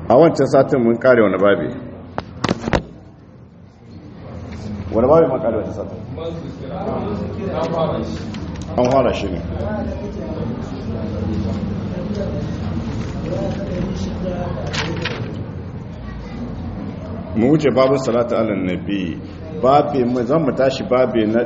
a wancan satin mun kare wani babi wani babi mun kare wancan satin an fara shi ne mu wuce babu salatu ala nabi babi mu zan mu tashi babi na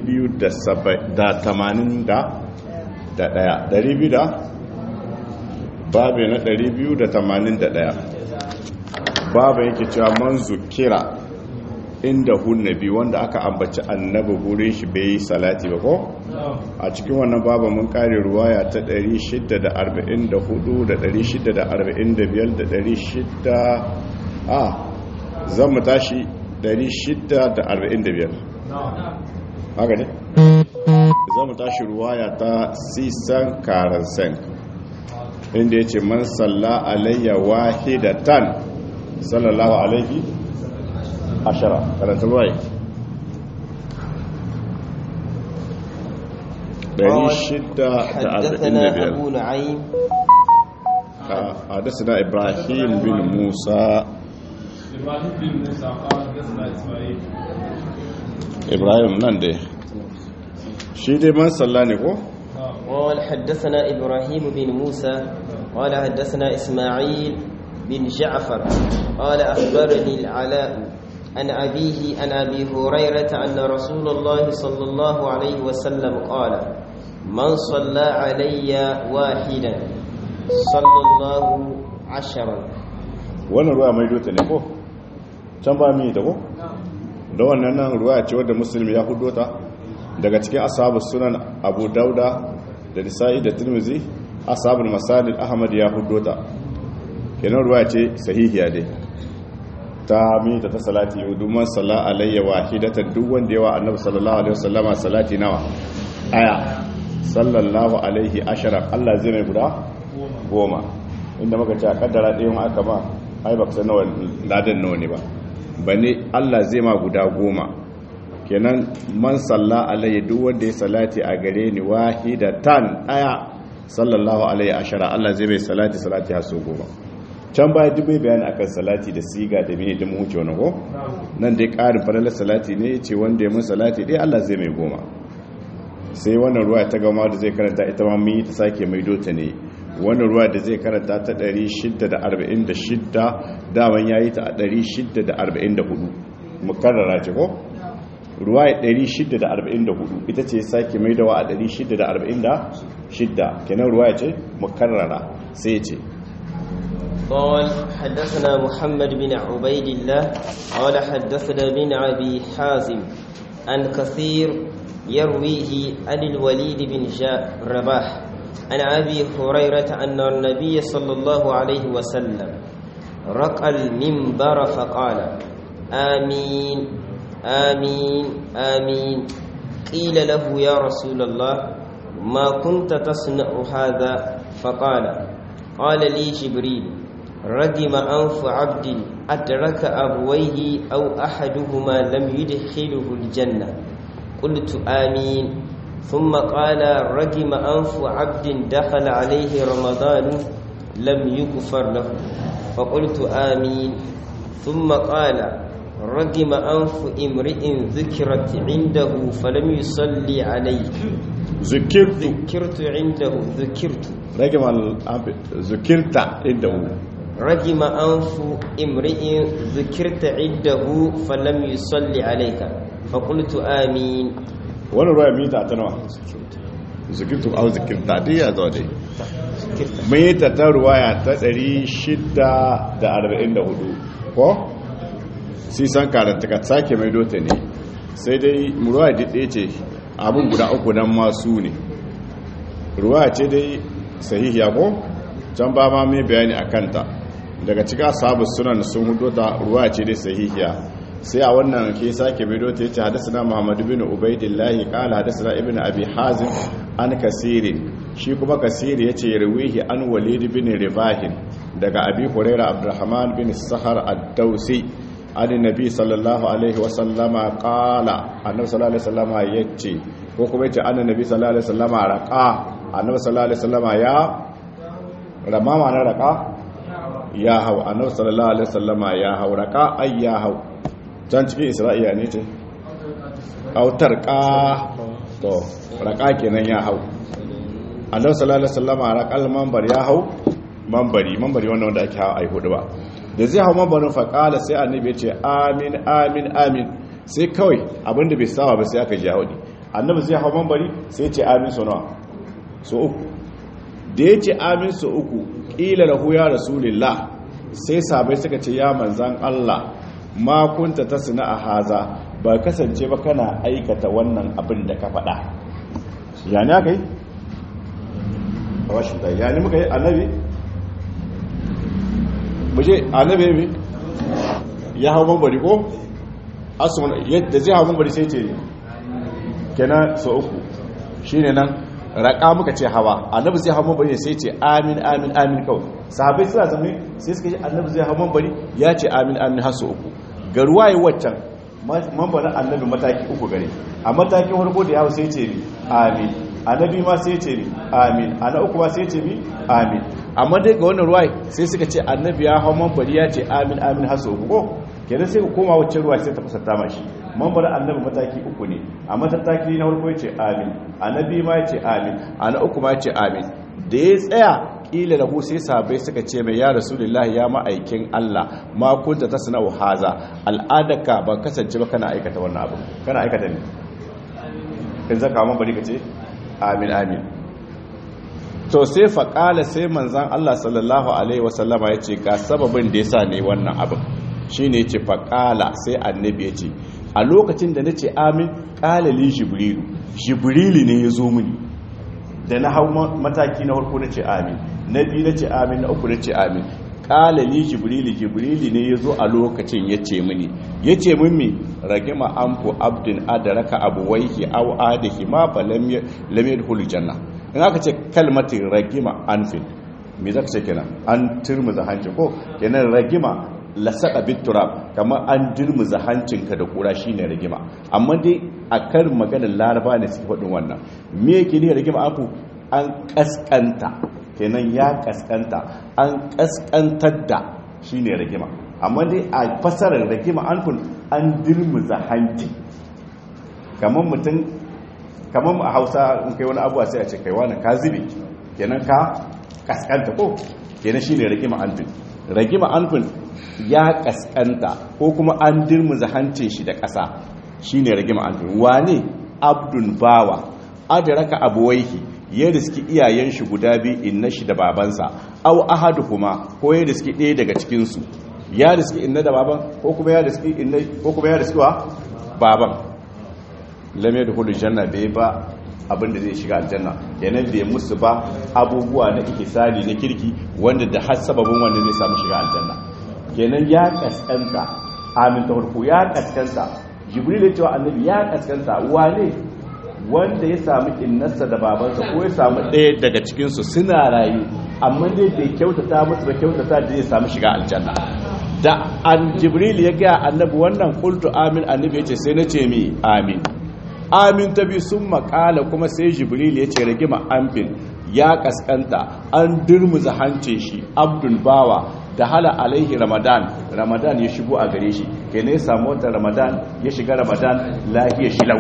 281 200 da babi na 281 babu yake cewa man zukira inda hunnabi wanda aka ambaci annabi gurin shi bai yi salati ba ko a cikin wannan babu mun kare ruwaya ta 644 da 645 da 600 a zan mu tashi 645 haka ne zan mu tashi ruwaya ta sisan karansen inda ya ce man salla alayya wahidatan sallallahu alaihi ashara karanta ruwaya حدثنا أبو نعيم حدثنا إبراهيم بن موسى إبراهيم بن موسى قال حدثنا إسماعيل إبراهيم نندي shi dai man salla ne ko? قال حدثنا إبراهيم بن موسى قال حدثنا إسماعيل بن جعفر قال أخبرني العلاء عن أبيه عن أبي هريرة أن رسول الله صلى الله عليه وسلم قال من صلى علي واحدا صلى الله عشرا wannan ruwa mai dota ne ko? can ba mi da ko? da wannan nan ruwa ce wadda musulmi ya hudo ta daga cikin asabu sunan abu dauda da nisa'i da tirmizi asabul masalil ahmad ya hudo ta kenan ruwa ce sahihiya dai ta mita ta salati yuduman salla alayya wahidatan duk wanda yawa annabi sallallahu alaihi wasallama salati nawa aya sallallahu alaihi ashara Allah zai mai guda goma inda muka ce a kaddara ɗayan aka ba ai baka san nawa ladan nawa ne ba bane Allah zai ma guda goma kenan man salla alayya duk wanda ya salati a gare ni wahidatan aya sallallahu alaihi ashara Allah zai mai salati salati har so goma can baya duk bai bayani akan salati da siga da mene da mu wuce wani ko nan dai ƙarin falalar salati ne ce wanda ya mun salati dai Allah zai mai goma sai wannan ruwa ta gama da zai karanta ita ma mun yi ta sake mai dota ne wannan ruwa da zai karanta ta 646 daman yayi ta a 644 mukarrara ce ko ruwa 644 ita ce sake mai dawa a 646 kenan ruwa ce mukarrara sai ce قال حدثنا محمد بن عبيد الله قال حدثنا بن أبي حازم عن كثير يرويه عن الوليد بن رباح عن أبي هريرة أن النبي صلى الله عليه وسلم رقى المنبر فقال آمين آمين آمين قيل له يا رسول الله ما كنت تصنع هذا فقال قال لي جبريل رجم أنف عبد أدرك أبويه أو أحدهما لم يدخله الجنة قلت آمين ثم قال رجم أنف عبد دخل عليه رمضان لم يغفر له فقلت آمين ثم قال رجم أنف امرئ ذكرت عنده فلم يصلي عليه ذكرت ذكرت عنده ذكرت رجم ذكرت عنده رجم أنف امرئ ذكرت عنده فلم يصلي عليك فقلت آمين wani ruwa mita ta nawa zikirtu au zikirta dai ya zo dai mun yi ta ta ruwaya ta 644 ko sai san karanta ka sake mai dota ne sai dai ruwa dide ce abin guda uku nan masu ne ruwa ce dai sahihiya ko can ba ma mai bayani a kanta daga cikin sabu sunan sun hudu ta ruwa ce dai sahihiya sai a wannan ke sake bido ta yace hadasana Muhammad bin Ubaidillahi qala hadasana Ibn Abi Hazim an Kasirin shi kuma Kasiri yace yarwihi an Walid bin Ribahin daga Abi Hurairah Abdurrahman bin Sahar ad-Dausi an Nabi sallallahu alaihi wa sallama qala annabi sallallahu alaihi wasallama yace ko kuma yace annabi sallallahu alaihi wasallama raqa annabi sallallahu alaihi wasallama ya ramama na raqa ya hau annabi sallallahu alaihi wasallama ya hau raka ay ya hau can cikin isra'iya ne ce autar ka to raka kenan ya hau annabi sallallahu alaihi wasallama raqal manbar ya hau manbari manbari wannan wanda ake hawa ai hudu ba da zai hau mambarin faqala sai annabi ya ce amin amin amin sai kawai abinda bai saba ba sai aka ji haudi annabi zai hau manbari sai ya ce amin so nawa so uku da ya ce amin so uku ƙila lahu ya rasulillah sai sabai suka ce ya manzan Allah ma kunta ta suna a haza ba kasance ba kana aikata wannan abin da ka faɗa ya ne aka yi? a washin da ya ne muka yi annabi? muje annabi ne ya hau mambari ko? yadda zai hau mambari sai ce kenan so uku shi ne nan raƙa muka ce hawa annabi zai hau mambari sai ce amin amin amin kawai sahabai suna zama sai suka ce annabi zai hau mambari ya ce amin amin har su uku ga ruwaye waccan mambarin annabi mataki uku gare a matakin harko da yawo sai ce mi amin annabi ma sai ce mi amin ana uku ma sai ce mi amin amma dai ga wannan ruwaye sai suka ce annabi ya hau mambari ya ce amin amin har su uku ko kenan sai ka koma wacce ruwa sai ta fasarta mashi mambar annabi mataki uku ne a mataki na farko ya ce amin annabi ma ya ce amin ana uku ma ya ce amin da ya tsaya kila lahu sai sabai suka ce mai ya rasulullahi ya ma'aikin Allah ma kunta tasna'u haza al'adaka ban kasance ba kana aikata wannan abu kana aikata ne in zaka ma bari ka ce amin amin to sai faƙala sai manzan Allah sallallahu alaihi wasallama ya ce ga sababin da yasa ne wannan abin shine ya ce faƙala sai annabi ya ce a lokacin da na ce amin ƙalali jibrilu jibrilu ne ya zo mini da na hau mataki na farko na ce amin na biyu na ce amin na uku na ce amin ƙalali jibrilu jibrilu ne ya zo a lokacin ya ce mini ya ce mimmi ragima an ku abdin adaraka abu waihi au adahi ma ba lamiyar janna in aka ce kalmatin ragima anfin me za ka ce kenan an turmuza hanci ko kenan ragima lasaka biturab kamar an dirmuza hancinka da kura shine rigima amma dai a karin maganar laraba ne suke faɗin wannan me yake ne rigima aku an kaskanta kenan ya kaskanta an kaskantar da shine rigima amma dai a fasarar rigima an kun an dirmuza hanci kamar mutum kamar a hausa in kai wani abuwa sai a ce kai wani ka zube kenan ka kaskanta ko kenan shine rigima anfin rigima anfin ya kaskanta ko kuma an dirmuza hancin shi da ƙasa shine rigima anfin wane abdun bawa adraka abuwaihi ya riski iyayen shi guda biyu inna shi da babansa aw ahaduhuma ko ya riski ɗaya daga cikin su ya riski inna da baban ko kuma ya riski inna ko kuma ya riski wa baban lam yadkhulu janna bai ba abin da zai shiga aljanna kenan bai musu ba abubuwa na ihsani na kirki wanda da har sababin wanda zai samu shiga aljanna kenan ya kaskanta amin ta farko ya kaskanta jibril ya cewa annabi ya kaskanta wane wanda ya samu innarsa da babansa ko ya samu ɗaya daga cikinsu suna rayu amma dai bai kyautata musu ba kyautata da zai samu shiga aljanna da an jibril ya ga annabi wannan qultu amin annabi ya ce sai na ce mi amin amin ta bi sun makala kuma sai jibril ya ce rigima amfin ya kaskanta an durmuza hance shi abdul bawa da hala alaihi ramadan ramadan ya shigo a gare shi ke ne samu wata ramadan ya shiga ramadan lahiya shilau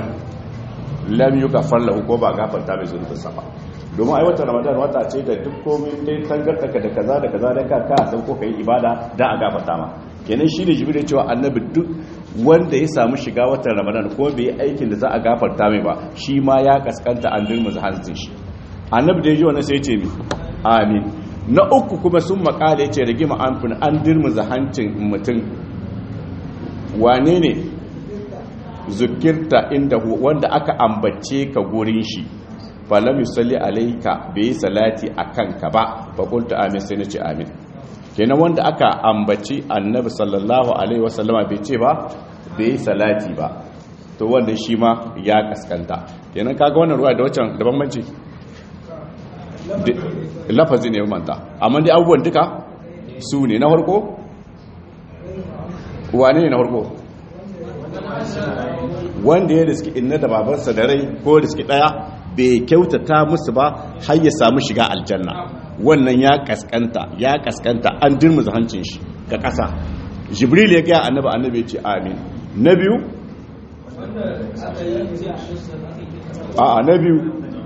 lam yi gafar lahu ko ba gafarta mai zunubin sama domin ai wata ramadan wata ce da duk komai dai tangartaka da kaza da kaza da ka ka san ko kai ibada da a gafarta ma kenan shi ne jibril cewa annabi duk wanda ya samu shiga watan ramadan ko bai yi aikin da za a gafarta mai ba shi ma ya kaskanta an dirma hancin shi annabi da ya ji wannan sai ya ce mi amin na uku kuma sun makala ya ce rigima amfin an dirma hancin mutum wane ne zukirta inda wanda aka ambace ka gurin shi falam yusalli alaika bai yi salati a kanka ba fakulta amin sai na ce amin kenan wanda aka ambaci annabi sallallahu alaihi wasallama bai ce ba bai yi salati ba to wanda shi ma ya kaskanta kenan kaga wannan ruwa da waccan da bambanci lafazi ne manta amma dai abubuwan duka su ne na farko wane ne na farko wanda ya riski inna da babarsa da rai ko riski daya bai kyautata musu ba har ya samu shiga aljanna wannan ya kaskanta ya kaskanta an dirmuza hancin shi ga ƙasa jibril ya gaya annabi annabi ya ce amin na biyu a na biyu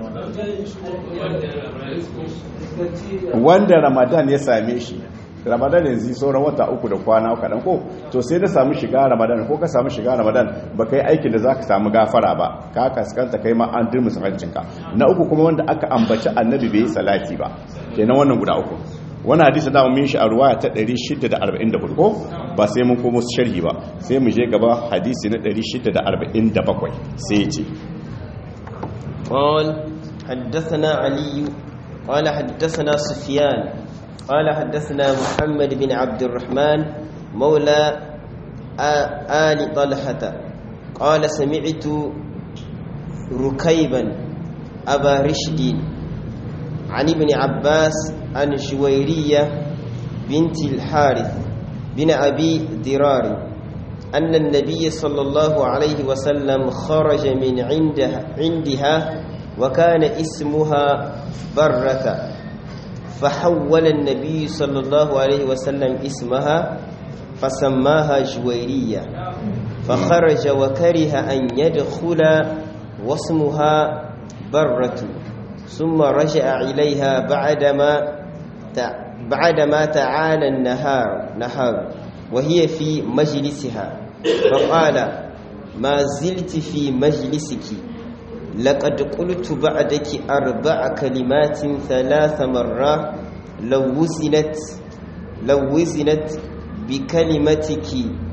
wanda ramadan ya same shi ramadan yanzu sauran wata uku da kwana kaɗan ko to sai da samu shiga ramadan ko ka samu shiga ramadan ba ka yi aikin da za ka samu gafara ba ka kaskanta kai ma an dirmi hancinka na uku kuma wanda aka ambaci annabi bai yi salati ba kenan wannan guda uku wani hadisi da mun shi a ruwaya ta 644 ko ba sai mun komo sharhi ba sai mu je gaba hadisi na 647 sai ya ce قال حدثنا علي قال حدثنا سفيان قال حدثنا محمد بن عبد الرحمن مولى آل طلحة قال سمعت ركيبا أبا رشد عن ابن عباس عن جويرية بنت الحارث بن أبي درار أن النبي صلى الله عليه وسلم خرج من عندها, عندها وكان اسمها برة فحول النبي صلى الله عليه وسلم اسمها فسماها جويرية فخرج وكره أن يدخل واسمها برة ثم رجع إليها بعدما بعدما تعالى النهار نهار وهي في مجلسها فقال ما زلت في مجلسك لقد قلت بعدك أربع كلمات ثلاث مرات لو وزنت لو وزنت بكلمتك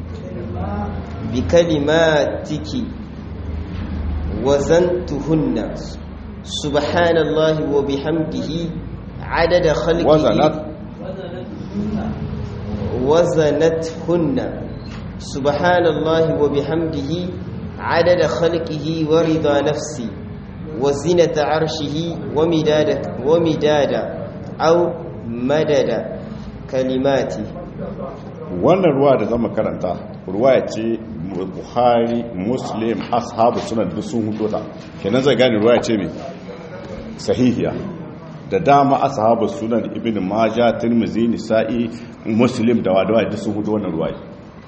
بكلماتك وزنتهن سبحان الله وبحمده عدد خلقه وزنت وزنتهن سبحان الله وبحمده عدد خلقه ورضا نفسي وزنة عرشه ومداد ومداد أو مدد كلماتي wannan ruwa da zama karanta ruwa ce buhari muslim ashabu sunan duk sun hudo ta kenan zai gane ruwa ce mai sahihiya da dama ashabu sunan ibn maja tirmizi nisa'i muslim da wadawa duk sun hudo wannan ruwa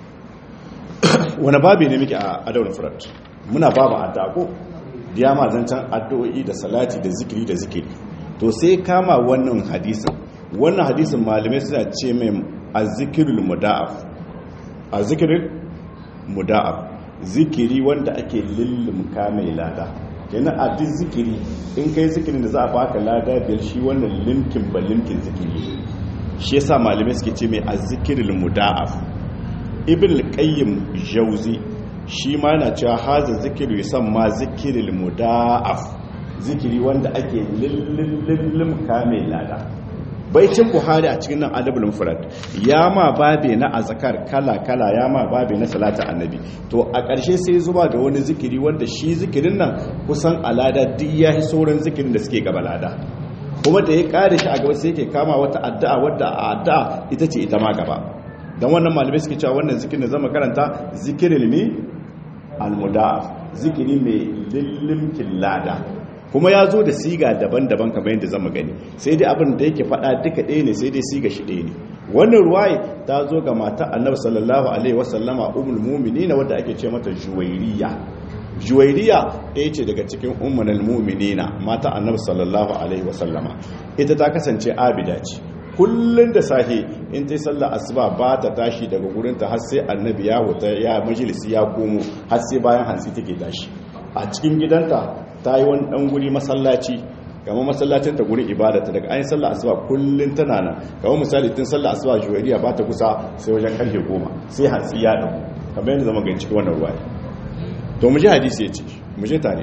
wani babi ne muke a adawar furat muna babu addu'a ko diya ma zancan addu'o'i da salati da zikiri da zikiri to sai kama wannan hadisin wannan hadisin malamai suna ce mai azzikirul muda'af azzikirul muda'af zikiri wanda ake lullumka mai lada kenan a duk zikiri in kai zikirin da za a baka lada biyar shi wannan limkin ba limkin zikiri shi yasa malamai suke ce mai azzikirul muda'af ibn al-qayyim jauzi shi ma yana cewa haza zikiru yusamma zikirul muda'af zikiri wanda ake lullum kamil lada baicin buhari a cikin nan adabul mufrad ya ma babe na azkar kala kala ya ma babe na salatu annabi to a ƙarshe sai zuba da wani zikiri wanda shi zikirin nan kusan alada duk ya yi sauran zikirin da suke gaba lada kuma da ya kare shi a gaba sai yake kama wata addu'a wadda a addu'a ita ce ita ma gaba don wannan malamai suke cewa wannan zikirin da zama karanta zikirin ne almuda'af zikiri mai lillimkin lada kuma ya zo da siga daban-daban kamar yadda zama gani sai dai abin da yake faɗa duka ɗaya ne sai dai siga shi ɗaya ne wannan ruwaye ta zo ga mata annabi sallallahu alaihi wasallama ummul mu'minina wadda ake ce mata juwairiya juwairiya ɗaya ce daga cikin ummul mu'minina mata annabi sallallahu alaihi wasallama ita ta kasance abida ce kullun da sahi in ta sallar asuba ba ta tashi daga gurinta har sai annabi ya wuta ya majalisi ya komo har sai bayan hantsi take tashi a cikin gidanta ta yi wani dan guri masallaci kamar masallacin ta gurin ibadata daga ayin sallar asuba kullun tana nan kamar misali tun sallar asuba juwariya ba ta kusa sai wajen karfe goma sai hantsi ya dan kamar yadda zama gani cikin wannan ruwa to mu ji hadisi ya ce mu je tare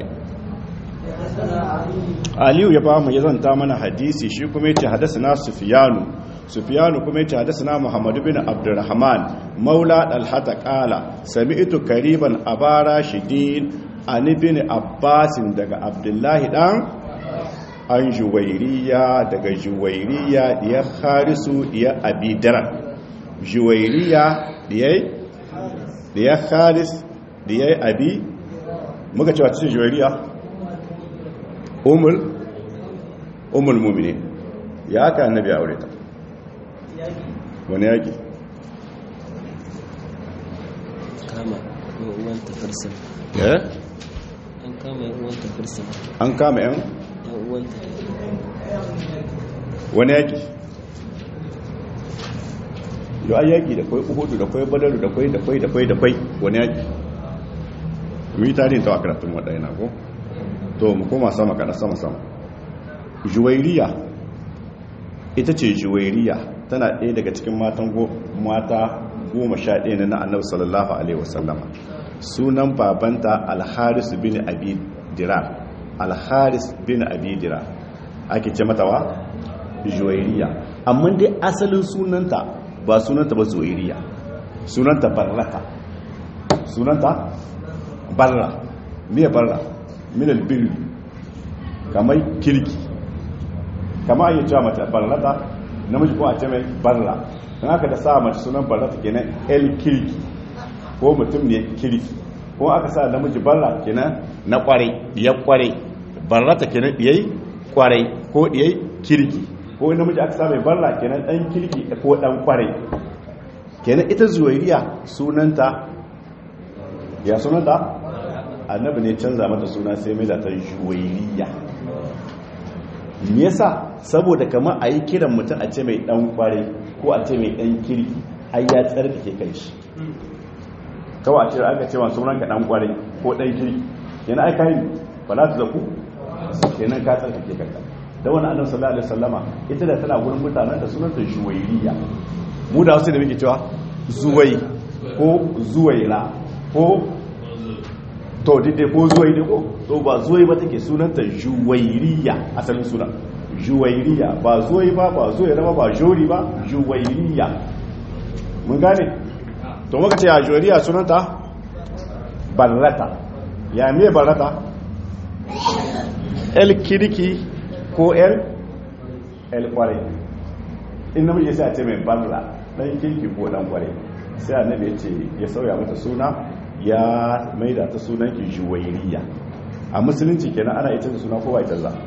aliyu ya ba mu ya zanta mana hadisi shi kuma yace hadasana sufyanu sufyanu kuma yace hadasana muhammad bin abdurrahman maula dalhata qala sami'tu kariban abara shidin an ibn abbas daga abdullahi dan an juwairiya daga juwairiya ya kharisu ya abidaran juwairiya diyai diya kharis diyai abi muka cewa cikin juwairiya umul umul mu'minin ya aka annabi ya aure ta wani yaki kama yan uwanta firsin eh an kama yan uwanta firsin an kama yan yan uwanta wani yaki yau an yaki da kwai uhudu da kwai badaru da kwai da kwai da kwai da kwai wani yaki mu yi tarihin ta a karatun waɗanda ko to mu koma sama kada sama sama juwairiya ita ce juwairiya tana ɗaya daga cikin matan mata goma sha ɗaya na annabi sallallahu alaihi wasallama sunan babanta alharis bin abi dira alharis bin abi dira ake ce mata wa juwairiya amma dai asalin sunanta ba sunanta ba zuwairiya sunanta barrata sunanta barra miya barra minal birri kamar kirki kama yi cewa mace barrata namiji kuma a ce mai barra don haka da sa mace sunan barrata kenan el kirki ko mutum ne kirki ko aka sa namiji barra kenan na kware diyar kware barrata kenan diyai kware ko diyai kirki ko namiji aka sa mai barra kenan dan kirki ko dan kware kenan ita zuwairiya sunanta ya sunanta annabi ne canza mata suna sai mai da ta juwairiya me yasa saboda kamar a yi kiran mutum a ce mai dan kware ko a ce mai dan kirki har ya tsarkake kai shi kawai a ce aka ce masu ranka dan kware ko dan kirki yana aika yi ba za ta zaku kenan ka tsarkake kanka da wani annabi sallallahu alaihi wasallama ita da tana gurin mutanen da sunanta juwairiya mu da wasu da muke cewa zuwai ko zuwaira ko to dide ko zuwai ne ko to ba zuwai ba take sunanta juwairiya asalin suna juwairiya ba zuwai ba ba zuwaira ba ba jori ba juwairiya mun gane to muka ce a juwairiya sunanta barrata ya me barrata el kirki ko el el kware in namiji sai a ce mai barra dan kirki ko dan kware sai annabi ya ce ya sauya mata suna ya maida ta sunan ki juwairiya a musulunci kenan ana ita da suna ko ba ita za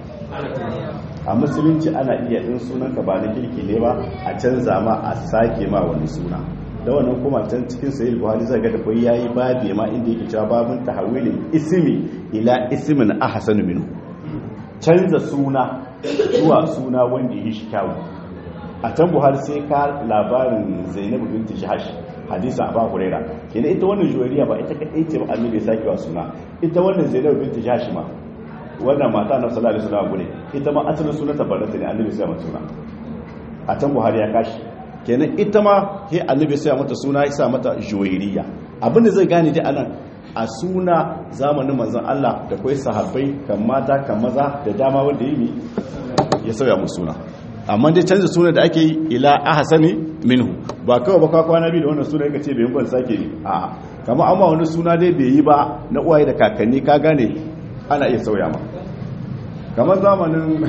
a musulunci ana iya din sunan ka ba na kirki ne ba a canza ma a sake ma wani suna da wannan kuma can cikin sahih buhari zai ga da kai yayi babe ma inda yake cewa babun tahawilin ismi ila ismin ahsanu minhu canza suna zuwa suna wanda ya shi kyawu a can buhari sai ka labarin zainabu binti jahash hadisa abu huraira kenan ita wannan juwariya ba ita kadai ce ba annabi ya sake wa suna ita wannan zainabu binti jahash ma wannan mata na sallallahu alaihi wasallam gune ita ma asalin sunanta barata ne annabi sai mata suna a can buhari ya kashi kenan ita ma he annabi sai mata suna ya sa mata juwariya abinda zai gane dai anan a suna zamanin manzon Allah da kai sahabbai kan mata kan maza da dama wanda yi ya sauya musu suna amma dai canza suna da ake yi ila ahsani minhu ba kawai ba kwana biyu da wannan suna yake ce bai ban sake yi a kamar amma wani suna dai bai yi ba na uwaye da kakanni ka gane ana iya sauya ma kamar zamanin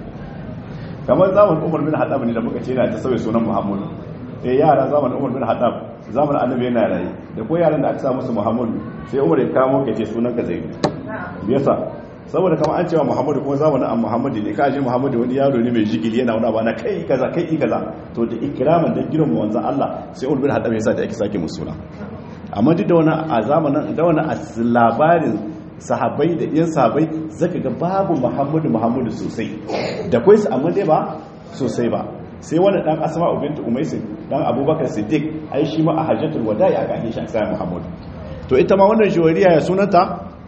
kamar zamanin Umar bin Haddab ne da muka ce yana ta sauya sunan Muhammadu eh yara zamanin Umar bin Haddab zamanin Annabi yana rayi da ko yaran da aka sa musu Muhammadu sai Umar ya kamo ka ce sunan ka Zaid me yasa saboda kamar an cewa muhammadu kuma zamanin an muhammadu ne kaji muhammadu wani yaro ne mai jigili yana wuna ba na kai kaza kai kaza to da ikiraman da girma wanzan allah sai ulbin haɗa mai sa da ake sake musuna amma duk da wani a zamanin da wani a labarin sahabai da yan sahabai zaka ga babu muhammadu muhammadu sosai da kwai su amma dai ba sosai ba sai wani dan asma ubintu umaisin dan abubakar siddiq ai shi ma a hajjatul wada'i aka ake shi a sai muhammadu to ita ma wannan juwariya ya sunanta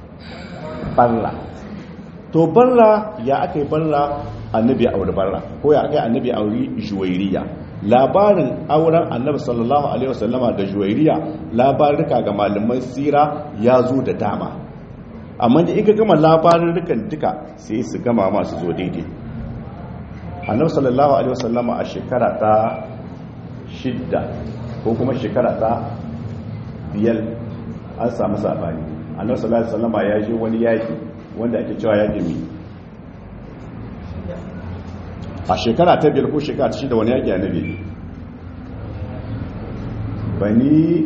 barra to barra ya aka yi barra annabi a auri barra ko ya aka yi annabi a auri juwairiya labarin auren annabi sallallahu alaihi wasallama da juwairiya labarika ga malaman sira ya zo da dama amma da ika gama labarin duka sai su gama masu zo daidai annabi sallallahu alaihi wasallama a shekara ta shidda ko kuma shekara ta biyar an samu sabani annabi sallallahu alaihi wasallama ya je wani yaki wanda ake cewa ya mi a shekara ta biyar ko shekara ta shida wani yaƙi annabi bani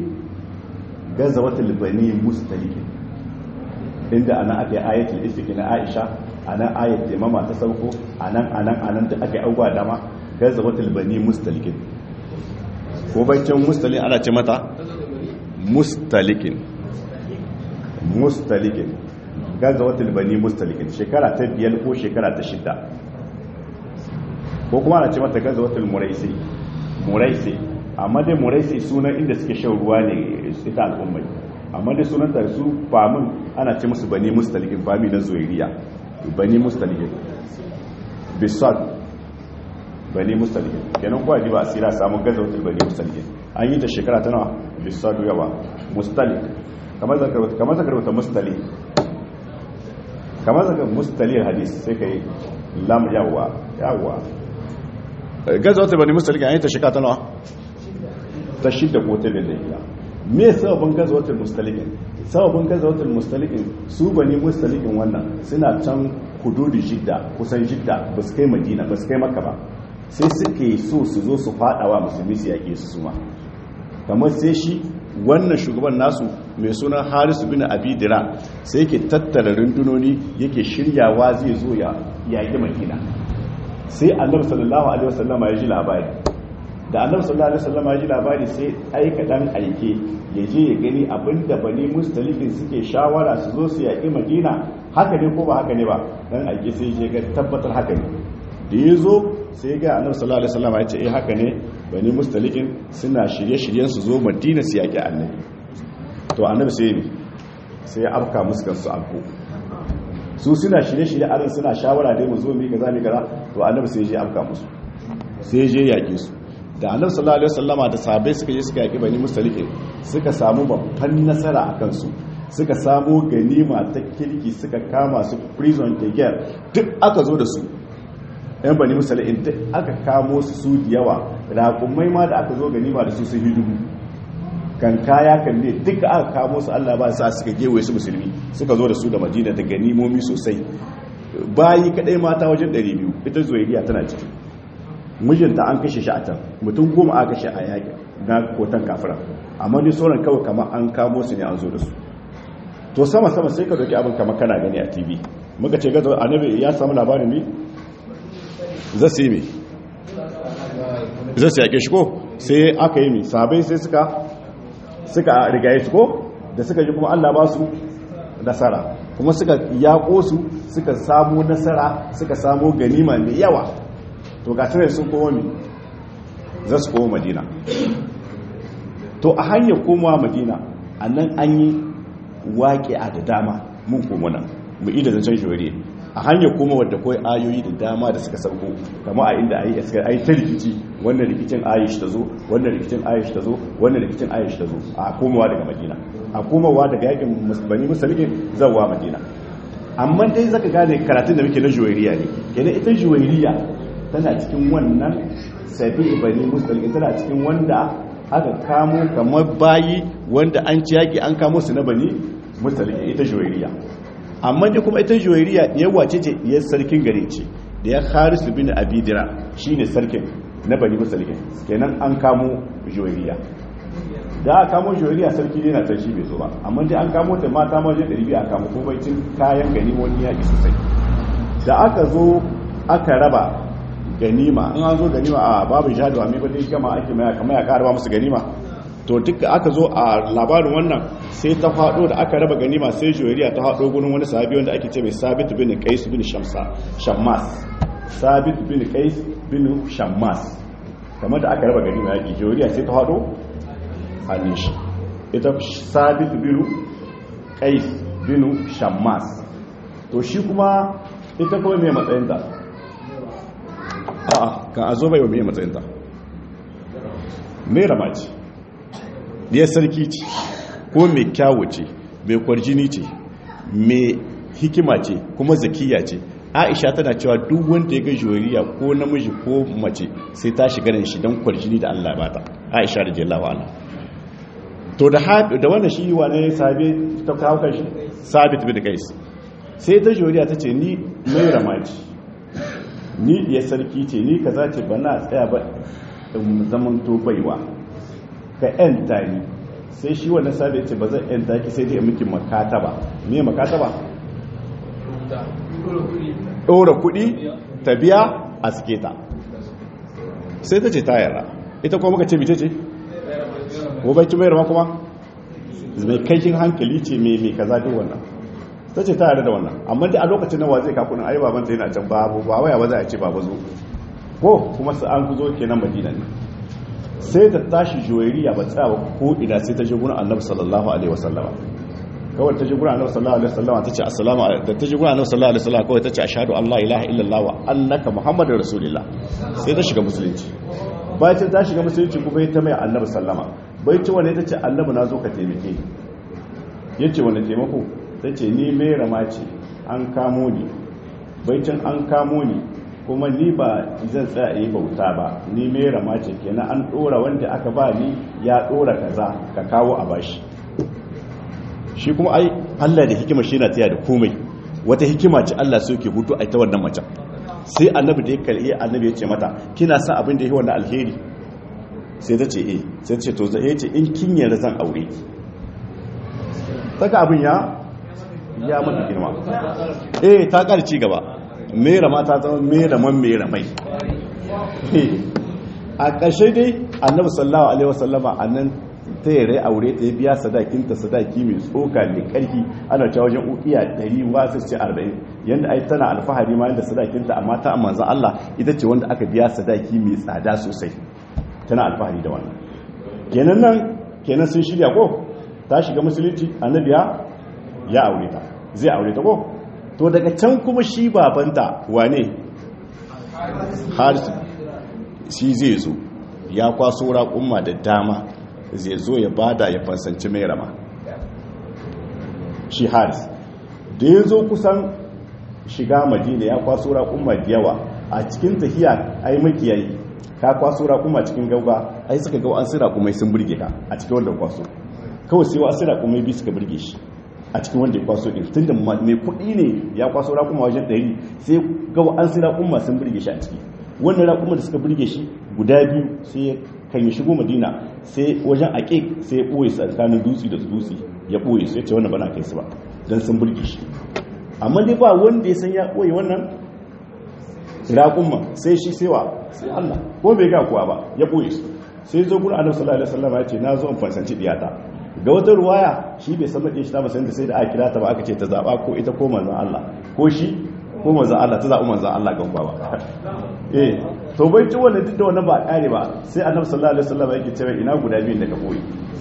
gaza wata bani mustalikin inda ana aka yi ayatul ifiki na aisha a nan ayat taimama ta sauko a nan a nan a nan da aka yi abubuwa dama gaza wata bani mustalikin ko baccin mustalin ana ce mata mustalikin mustalikin gaza wata bani mustalikin shekara ta biyar ko shekara ta shida ko kuma ana ce mata gaza wata muraisi muraisi amma dai muraisi sunan inda suke shan ruwa ne ita al'ummai amma dai sunan ta su famin ana ce musu bani mustalikin fami na zuwairiya bani mustalikin bisad bani mustalikin kenan kuwa ji ba a sira samun gaza wata bani mustalikin an yi ta shekara ta nawa bisad yawa mustalik kamar zakar wata mustalik kamar zakar mustaliyar hadis sai ka yi lam yawa yawa gaza wata bani mustalikin an yi ta shekara ta nawa ta shida ko ta biyar me sababin gazawatul mustalikin sababin gazawatul mustalikin su bani mustalikin wannan suna can hududi jidda kusan jidda ba su kai madina ba su kai maka ba sai suke so su zo su fadawa musulmi su yaƙe su suma kamar sai shi wannan shugaban nasu mai suna harisu bin abidira sai yake tattara rundunoni yake shiryawa zai zo ya yaƙi madina sai annabi sallallahu alaihi wasallama ya ji labari da annabi sallallahu alaihi wasallam ya ji labari sai aika dan aike ya je ya gani abinda bani mustalifin suke shawara su zo su yaƙi madina haka ne ko ba haka ne ba dan aike sai ya ga tabbatar haka ne da ya zo sai ga annabi sallallahu alaihi wasallam ya ce eh haka ne bani mustalifin suna shirye-shiryen su zo madina su yaƙi annabi to annabi sai ne sai ya afka musu kansu alko su suna shirye-shirye aran suna shawara dai mu zo mu kaza mu kaza to annabi sai ya je afka musu sai ya je yaƙe su da annabi sallallahu alaihi wasallama da sahabbai suka je suka yaki bani mustalike suka samu babban nasara a kansu suka samu ganima ta kirki suka kama su prison keger duk aka zo da su yan bani mustalike duk aka kamo su su da yawa raƙumai ma da aka zo ganima da su sun hidubu kan kaya kan ne duk aka kamo su Allah ba sa suka gewaye su musulmi suka zo da su da madina da ganimomi sosai bayi kadai mata wajen 200 ita zuwairiya tana ciki mijinta an kashe shi a can mutum goma a kashe a yaƙi na kotan kafira amma ni sauran kawai kama an kamo su ne an zo da su to sama sama sai ka doki abin kama kana gani a tv muka ce gaza annabi ya samu labarin mi za su yi mi za su yaƙe shi ko sai aka yi mi sabai sai suka suka rigaye su ko da suka ji kuma allah ba su nasara kuma suka yaƙo su suka samu nasara suka samu ganima mai yawa to ga tare sun koma mi za su koma madina to a hanyar komawa madina a nan an yi waƙe a da dama mun koma nan mu ida zancen shawari a hanyar koma wadda kawai ayoyi da dama da suka sauko kama a inda ayi iskar ayi ta rikici wannan rikicin ayish ta zo wannan rikicin ayish ta zo wannan rikicin ayish ta zo a komawa daga madina a komawa daga yakin bani musulmin zawa madina amma dai zaka gane karatun da muke na juwairiya ne kenan ita juwairiya tana cikin wannan sabi bani musulmi tana cikin wanda aka kamo kamar bayi wanda an ci yaki an kamo su na bani musulmi ita juwairiya amma dai kuma ita juwairiya yawa ce ce ya sarkin gare ce da ya harisu bin abidira shine sarkin na bani musulmi kenan an kamo juwairiya da aka kamo juwairiya sarki ne na can shi bai zo ba amma dai an kamo ta mata maje 200 a kamo kuma cin kayan gani wani yaki sosai da aka zo aka raba ganima in an zo ganima a babu jihadi wa mai ba dai gama ake mai kamar ya karaba musu ganima to duka aka zo a labarin wannan sai ta faɗo da aka raba ganima sai juwariya ta faɗo gurin wani sahabi wanda ake ce mai sabit bin qais bin shamsa shammas sabit bin qais bin shammas kamar da aka raba ganima yaki juwariya sai ta faɗo hannun shi ita sabit bin qais bin shammas to shi kuma ita kuma mai matsayinta a'a kan a zo bai wa mai matsayinta mai rama ce diyar sarki ce ko mai kyawu ce mai kwarjini ce mai hikima ce kuma zakiya ce aisha tana cewa duk wanda ya ga joriya ko namiji ko mace sai ta shiga nan shi don kwarjini da allah bata aisha da jelawa ala to da wannan shi wane sabi ta kawo kan shi sabit bin kais sai ta joriya ta ce ni mai rama ce ni ya sarki ce ni kaza ce ba na tsaya ba zaman to baiwa ka yanta ni sai shi wannan sabi ce ba zan yanta ki sai dai miki makata ba me makata ba ɗora kuɗi ta biya a suke ta sai ta ce ta yarda ita kuma muka ce bice ce gobe mai rama kuma mai kaikin hankali ce mai mai kaza duk wannan ta ce ta yarda da wannan amma da a lokacin nawa zai kakunan ai babanta yana can babu ba waya ba za a ce baba zo ko kuma su an kuzo kenan madina ne sai ta tashi joyariya ba tsaya ko ina sai ta je gurin annabi sallallahu alaihi wasallama kawai ta ji gurin annabi sallallahu alaihi wasallama ta ce assalamu alaikum da ta ji gurin annabi sallallahu alaihi wasallama kawai ta ce ashhadu an la ilaha illallah wa annaka muhammadur rasulullah sai ta shiga musulunci bayan ta shiga musulunci kuma ta mai annabi sallama bai ci wani ta ce annabi na zo ka taimake ni yace wani taimako ta ce ni mai rama ce an kamo ni baicin an kamo ni kuma ni ba zan tsaya yi bauta ba ni mai rama ce kenan an dora wanda aka ba ni ya dora kaza ka kawo a bashi shi kuma ai Allah da hikima shi na taya da komai wata hikima ce Allah so ke hutu a ta wannan macen sai annabi da ya kalli annabi ya ce mata kina sa abin da ya yi wannan alheri sai ta ce eh sai ta ce to zai ce in kin yarda zan aure ki saka abin ya ya mata girma eh ta ƙara ci gaba mera ma ta zama mera man mera mai a ƙarshe dai annabi sallallahu alaihi wasallama annan ta yare aure ta biya sadakinta sadaki mai tsoka mai ƙarfi ana cewa wajen ukiya 100 wasu ce 40 yanda ai tana alfahari ma yanda sadakinta amma ta manzo Allah ita ce wanda aka biya sadaki mai tsada sosai tana alfahari da wannan kenan nan kenan sun shirya ko ta shiga musulunci annabi ya aure ta zai aure ta ko to daga can kuma shi babanta wane harisu shi zai zo ya kwaso raƙumma da dama zai zo ya bada ya fansanci mai rama shi haris da ya zo kusan shiga madina ya kwaso raƙumma da yawa a cikin tafiya ai makiyayi ka kwaso raƙumma cikin gauga ai suka ga an sira kuma sun burge ka a cikin wanda kwaso kawai sai wa sira kuma bi suka burge shi a cikin wanda ya kwaso ɗin tun da mai kuɗi ne ya kwaso raƙuma wajen ɗari sai gawa an sai raƙuma sun birge shi a ciki wannan raƙuma da suka birge shi guda biyu sai kan yi shigo madina sai wajen aƙe sai ya ɓoye su a tsakanin dutse da dutse ya ɓoye su ya ce wannan bana kai su ba don sun birge shi amma dai ba wanda ya san ya ɓoye wannan raƙuma sai shi sai wa sai allah ko bai ga kuwa ba ya ɓoye su sai zo gurin annabi sallallahu alaihi wasallam ya ce na zo in fansanci diyata ga wata ruwaya shi bai san mace shi ta musayin da sai da aka kira ta ba aka ce ta zaba ko ita ko manzan Allah ko shi ko manzan Allah ta zaɓi manzan Allah gan ba eh to bai ci wannan duk da wannan ba kare ba sai annabi sallallahu alaihi wasallam yake cewa ina guda biyun da ka koyi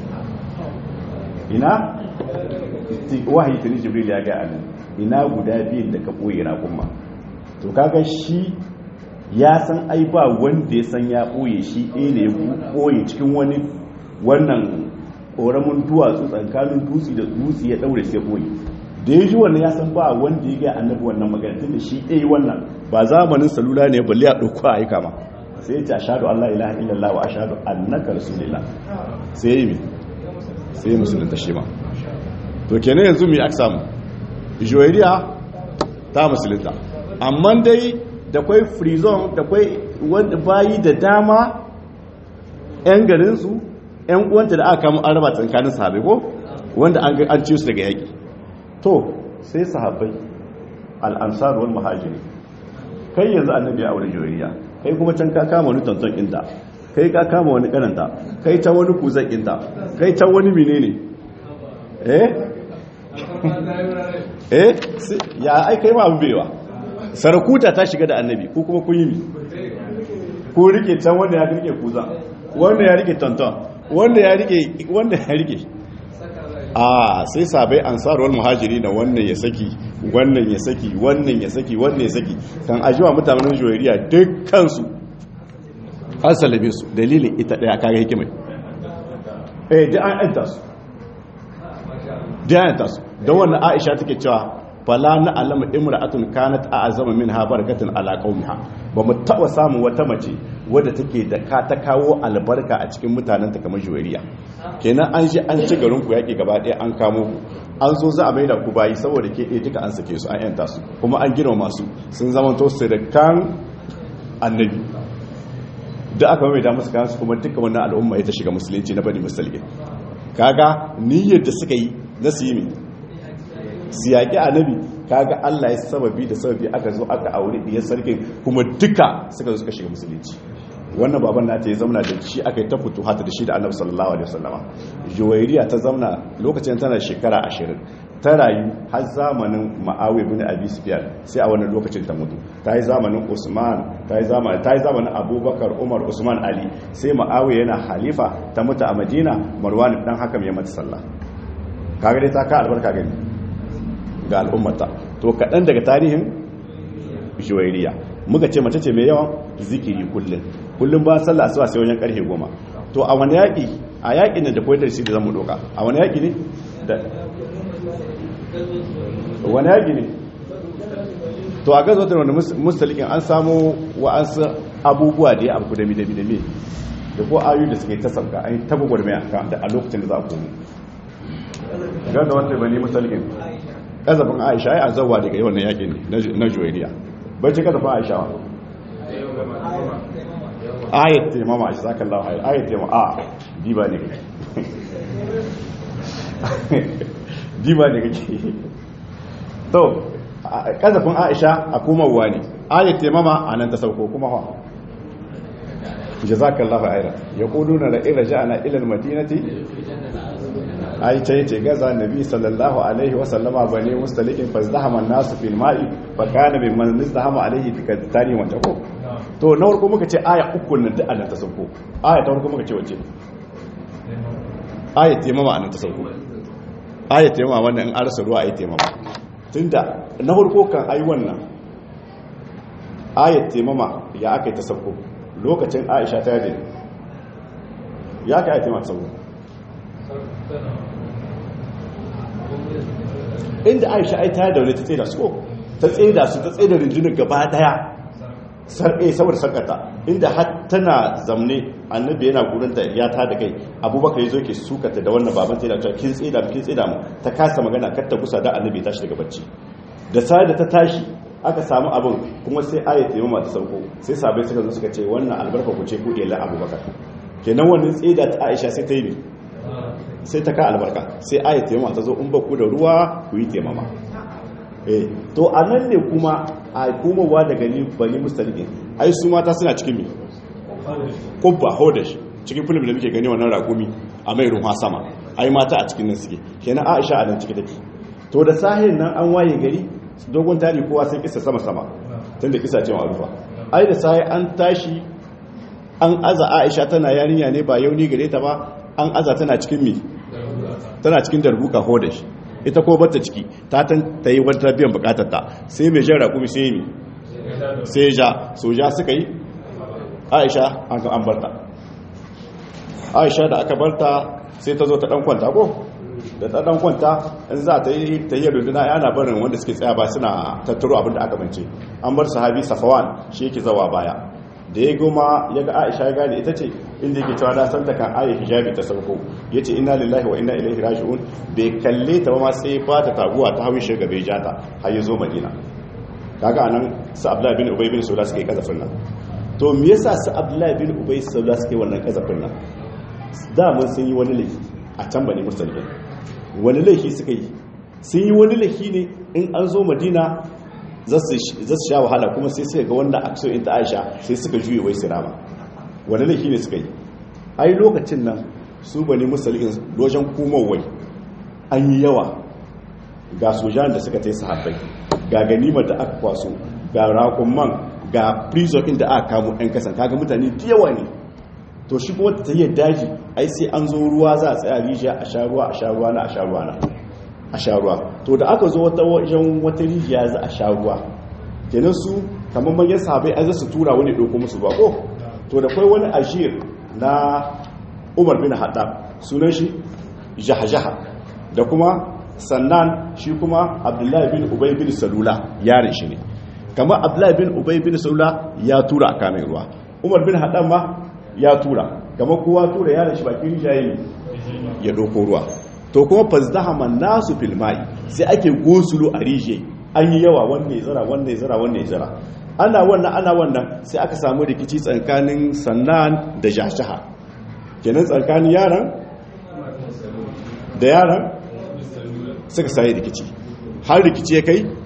ina wahayi tuni jibril ya ga annabi ina guda biyun da ka koyi na kuma to kaga shi ya san ai ba wanda ya san ya boye shi ɗaya ne ya boye cikin wani wannan ƙoramin duwatsu tsakanin dutse da dutse ya ɗaure sai boye da ya ji wannan ya san ba wanda ya ga annabi wannan magana tun da shi ɗaya wannan ba zamanin salula ne balle a ɗauko a aika ma sai ya ce ashadu allah ilaha illallah wa ashadu annaka rasulillah sai ya yi mi sai ya musulunta shi ma to kenan yanzu mi aka samu joyariya ta musulunta amma dai da kwai frizon da kwai wanda bayi da dama 'yan garinsu 'yan uwanta da aka kama an raba tsakanin sahabai ko wanda an ci su daga yaƙi to sai sahabai al'ansar wal muhajiri kai yanzu annabi ya aure joyariya kai kuma can ka kama wani tonton inda kai ka kama wani karanta kai ta wani kuzan inda kai ta wani menene eh eh ya ai kai ma abu bewa sarakuta ta shiga da annabi ko kuma kun yi mi ko rike can wanda ya rike kuza wanda ya rike tonton wanda ya rike wanda ya rike a sai sabai ansarwar muhajiri na wannan ya saki wannan ya saki wannan ya saki wannan ya saki kan ajiwa mutanen joyariya dukkansu an salabe su dalilin ita daya kaga hikimai eh da an yanta su da an yanta su don wannan aisha take cewa fala na alama imra'atun kanat a'azama minha barakatan ala qaumiha ba mu taba samun wata mace wadda take da ka ta kawo albarka a cikin mutanen ta kamar juwariya kenan an shi an ci garin ku yaki gaba ɗaya an kamo ku an zo za a maida ku bayi saboda ke ɗaya duka an sake su an yanta su kuma an girma masu sun zama to sirkan annabi da aka mai da musu kayan su kuma duka wannan al'umma ita shiga musulunci na bani musulmi kaga niyyar da suka yi na su yi mai su yaƙi annabi kaga Allah ya sababi da sababi aka zo aka aure diyar sarkin kuma duka suka zo suka shiga musulunci wannan baban nata ya zamana da shi aka yi ta fito hata da shi da annabi sallallahu alaihi wasallama juwairiya ta zamana lokacin tana shekara 20 ta rayu har zamanin ma'awi bin abi sufyan sai a wannan lokacin ta mutu ta yi zamanin usman ta yi zamanin ta yi zamanin abubakar umar usman ali sai ma'awi yana halifa ta mutu a madina marwan dan hakam ya mata sallah kaga dai ta ka albarka gani ga al'ummata to kaɗan daga tarihin juwairiya muka ce mace ce mai yawan zikiri kullum kullum ba sallah asuba sai wajen karfe goma to a wani yaƙi a yaƙi ne da koyar shi da zamu doka a wani yaƙi ne da wani yaƙi ne to a gazo da wani mustalikin an samu wa'ansu abubuwa da ya abu da midami da me da ko ayu da suke ta sauka an yi taba gwarmaya a lokacin da za a komo gan da wanda bane mustalikin kazafin aisha ya azawa daga yawan yaƙin na juwairiya bai ce kazafin aisha wa ayat taimama shi zaka Allah hayar ayat taimama a diba ne kake diba ne kake to kazafin Aisha a komarwa ne ayat taimama a nan ta sauko kuma ha jazakallahu khairan yaquluna la in raja'na ila al-madinati ai ta yace gaza nabi sallallahu alaihi wa sallama bane mustalikin fazdahama an-nasu fil ma'i fa kana mimman izdahama alaihi tikatani wa tako to na farko muka ce aya uku nan da annan ta sauko aya ta farko muka ce wace aya taimama annan ta sauko aya taimama wannan in arsa ruwa aya taimama tunda na farko kan ai wannan aya taimama ya aka yi ta sauko lokacin aisha ta yadda ya ka aya taimama ta sauko inda aisha ai ta daure ta tsaye da su ko ta tsaye da su ta tsaye da rundunar gaba daya sarƙe saboda sarƙata inda har tana zamne annabi yana gurin da ya ta da kai abubakar ya zo ke sukata da wannan baban ta yana cewa kin tsida kin tsida mu ta kasa magana kar ta kusa da annabi ya tashi daga bacci da sai da ta tashi aka samu abin kuma sai ayat ta yamma ta sauko sai sabai suka zo suka ce wannan albarka ku ce ku ila abubakar kenan wannan tsida ta aisha sai ta yi sai ta ka albarka sai ayat ta yamma ta zo in ba ku da ruwa ku yi taimama eh to anan ne kuma a komowa daga ni bani mustalikin ai su mata suna cikin mi kubba hodash cikin film da muke gani wannan rakumi a mai ruwa sama ai mata a cikin nan suke kenan aisha a nan ciki take to da sahin nan an waye gari dogon tari kowa sai kisa sama sama tunda kisa ce ma'rufa ai da sai an tashi an aza aisha tana yarinya ne ba yauni gare ta ba an aza tana cikin mi tana cikin darbuka hodash ita ko bata ciki ta tan ta yi wata biyan bukatar ta sai mai jan rakumi sai mi sai ja soja suka yi aisha an ga an barta aisha da aka barta sai ta zo ta dan kwanta ko da ta dan kwanta in za ta yi ta yi runduna yana barin wanda suke tsaya ba suna tattaro abin da aka bance an bar sahabi safawan shi yake zawa baya da ya goma ya ga aisha ya gane ita ce inda yake cewa na san da kan ayi hijabi ta sauko ya ce ina lillahi wa ina ilaihi raji'un bai kalle ta ba ma sai ba ta taguwa ta hawi shiga bai jata har ya zo madina kaga anan su abdullahi bin ubay bin sula suke kazafin nan to me yasa su abdullahi bin ubay sula suke wannan kazafin nan da mun sun yi wani laifi a can bane musulmi wani laifi suka yi sun yi wani laifi ne in an zo madina za su sha wahala kuma sai suka ga wanda a so in ta aisha sai suka juye wai su rama wani laifi ne suka yi ai lokacin nan su bane musulun lojan kumowai an yi yawa ga sojan da suka tai sahabbai ga ganimar da aka kwaso ga rakunman ga prison inda aka kamo 'yan kasan kaga mutane da yawa ne to shi kuma ta yi daji ai sai an zo ruwa za a tsaya rijiya a sha ruwa a sha ruwa na a sha ruwa na a sha ruwa to da aka zo wata wajen wata rijiya za a sha ruwa kenan su kamar manyan sahabai an su tura wani ɗauko musu ruwa ko to da kwai wani ashir na umar bin haɗab sunan shi jaha-jaha da kuma sannan shi kuma abdullahi bin ubay bin salula yarin shi ne kamar abdullahi bin ubay bin salula ya tura a kamin ruwa umar bin haɗab ma ya tura kamar kowa tura yarin shi bakin rijiyayi ya ɗauko ruwa to kuma fazdahama nasu filmai sai ake gosulo a rijiyayi an yi yawa wanne zara wanne zara wanne zara ana wannan ana wannan sai aka samu rikici tsakanin sannan da jashaha kenan tsakanin yaran da yaran suka sai rikici har rikici ya kai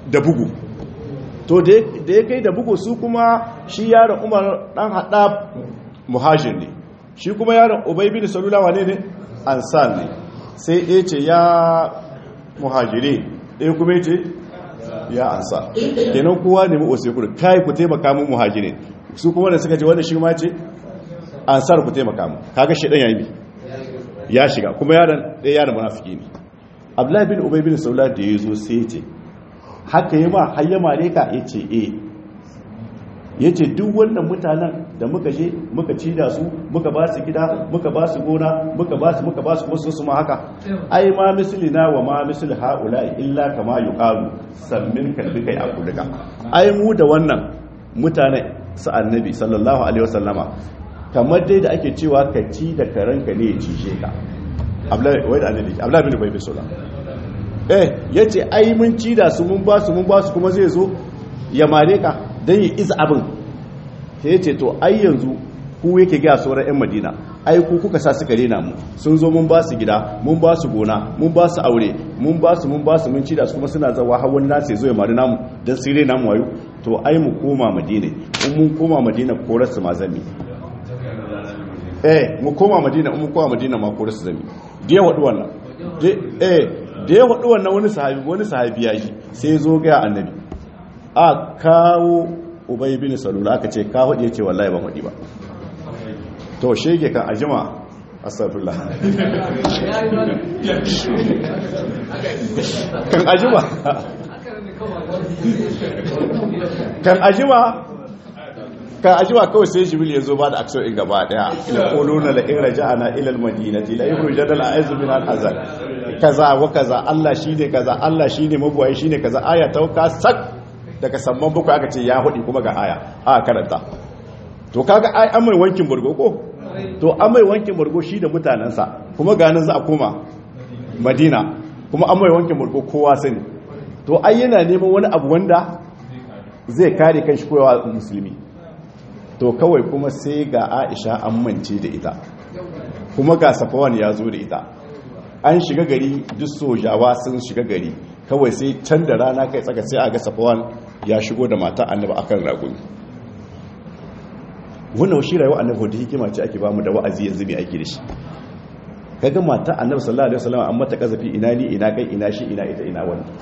da bugu to da ya kai da bugu su kuma shi yaron umar dan hada muhajir ne shi kuma yaron ubay bin salula wane ne ansar ne sai ɗaya ce ya muhajire ɗaya kuma ya ce ya ansa kenan kowa ne mu kudu kai ku taimaka mu muhajire su kuma da suka ce wanda shi ma ce ansar ku taimaka mu kaga shi dan yayi ya shiga kuma yaron ɗaya yaron munafiki ne abdullahi bin ubay bin saula da ya zo sai ya ce haka yi ma har ya mare ka ya ce eh ya ce duk wannan mutanen da muka je muka ci da su muka ba su gida muka ba su gona muka ba su muka ba su wasu su ma haka ai ma mislina wa ma misli haula illa kama yuqalu sammin kalbi kai akulika ai mu da wannan mutanen su annabi sallallahu alaihi wasallama kamar dai da ake cewa ka ci da karanka ne ya cishe ka abdullahi bin bai bisola eh ya ce ai mun ci da su mun ba su mun ba su kuma zai zo ya mare ka don yi isa abin ya ce to ai yanzu ku yake gaya sauran 'yan madina ai ku kuka sa suka rena mu sun zo mun ba su gida mun ba su gona mun ba su aure mun ba su mun ba su mun ci da su kuma suna zawa har wani nasu ya zo ya mari namu don su rena mu wayo to ai mu koma madina in mun koma madina korar su ma zami eh mu koma madina in mun koma madina ma korar su zami da ya waɗu wannan eh da ya waɗu wannan wani sahabi wani sahabi ya ji sai zo ga annabi a kawo ubay bin salula aka ce ka hudi yace wallahi ban hudi ba to shege kan ajima astaghfirullah kan ajima kan ajima kan ajima kawai sai jibril ya zo ba da aksar in gaba daya ila quluna la in raja'ana ila al-madinati la yukhrij al-a'izzu min al-azal kaza wa kaza Allah shine kaza Allah shine mabuwai shine kaza aya ta ka sak daga samman bakwai aka ce ya hudi kuma ga aya a karanta to kaga ai an mai wankin burgo ko to an mai wankin burgo shi da mutanensa kuma ganin za a koma madina kuma an mai wankin burgo kowa sani to ai yana neman wani abu wanda zai kare kan shi koyawa musulmi to kawai kuma sai ga aisha an mance da ita kuma ga safawan ya zo da ita an shiga gari duk sojawa sun shiga gari kawai sai can da rana kai tsaka sai a ga safawan ya shigo da mata annaba akan raguni wannan shi rayuwa annabi da hikima ce ake bamu da wa'azi yanzu mai aiki da shi kaga mata annabi sallallahu alaihi wasallam an mata kazafi ina ni ina kai ina shi ina ita ina wani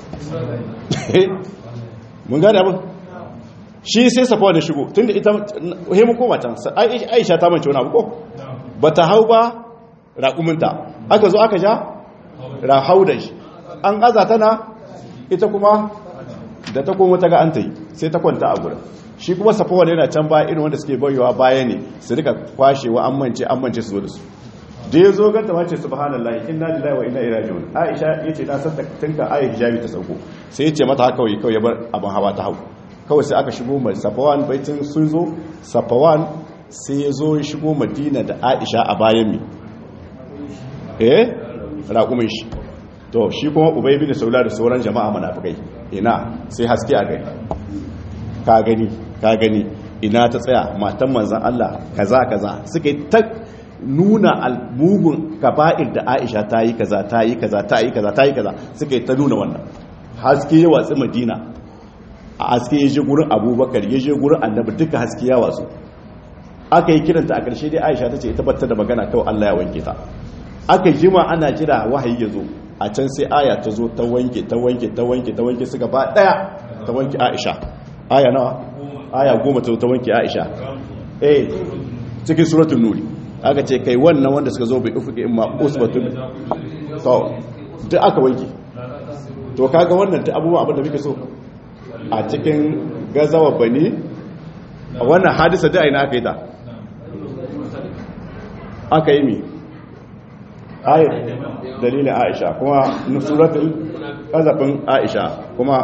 mun gane abin shi sai safawa da shigo tunda ita he mu koma can Aisha ta mance wani abu ko bata hau ba raƙuminta aka zo aka ja rahau da shi an aza tana ita kuma da ta koma ta ga an ta yi sai ta kwanta a gurin shi kuma safawa yana can baya irin wanda suke bayowa baya ne su rika kwashewa an mance an mance su zo da su da ya zo ganta mace subhanallahi inna lillahi wa inna ilaihi raji'un aisha yace ta san tinka ayi hijabi ta sauko sai yace mata haka kawai kawai ya bar abin hawa ta hau kawai sai aka shigo mai safawan baitin sun zo safawan sai ya zo ya shigo madina da aisha a bayan mi eh raƙumin shi to shi kuma ubay bin saula da sauran jama'a munafikai ina sai haske a gani ka gani ka gani ina ta tsaya matan manzan Allah kaza kaza suka yi ta nuna almugun kaba'ir da Aisha ta yi kaza ta yi kaza ta yi kaza ta yi kaza suka yi ta nuna wannan haske ya watsi Madina a haske ya je gurin Abubakar ya je gurin Annabi duka haske ya watsu aka yi kiranta a ƙarshe dai Aisha ta ce ita batta da magana kawai Allah ya wanke ta aka jima ana jira wahayi ya zo a can sai aya ta zo ta wanke ta wanke ta wanke ta wanke su gaba daya ta wanke Aisha aya nawa aya goma ta wanke aisha eh cikin suratun nuri aka ce kai wannan wanda suka zo bai ufuke in ma usbatun to duk aka wanke to kaga wannan ta abubuwa abinda muke so a cikin gazawa bane a wannan hadisa da aina aka yi ta aka yi mi ayat dalilin aisha kuma suratul kazafin aisha kuma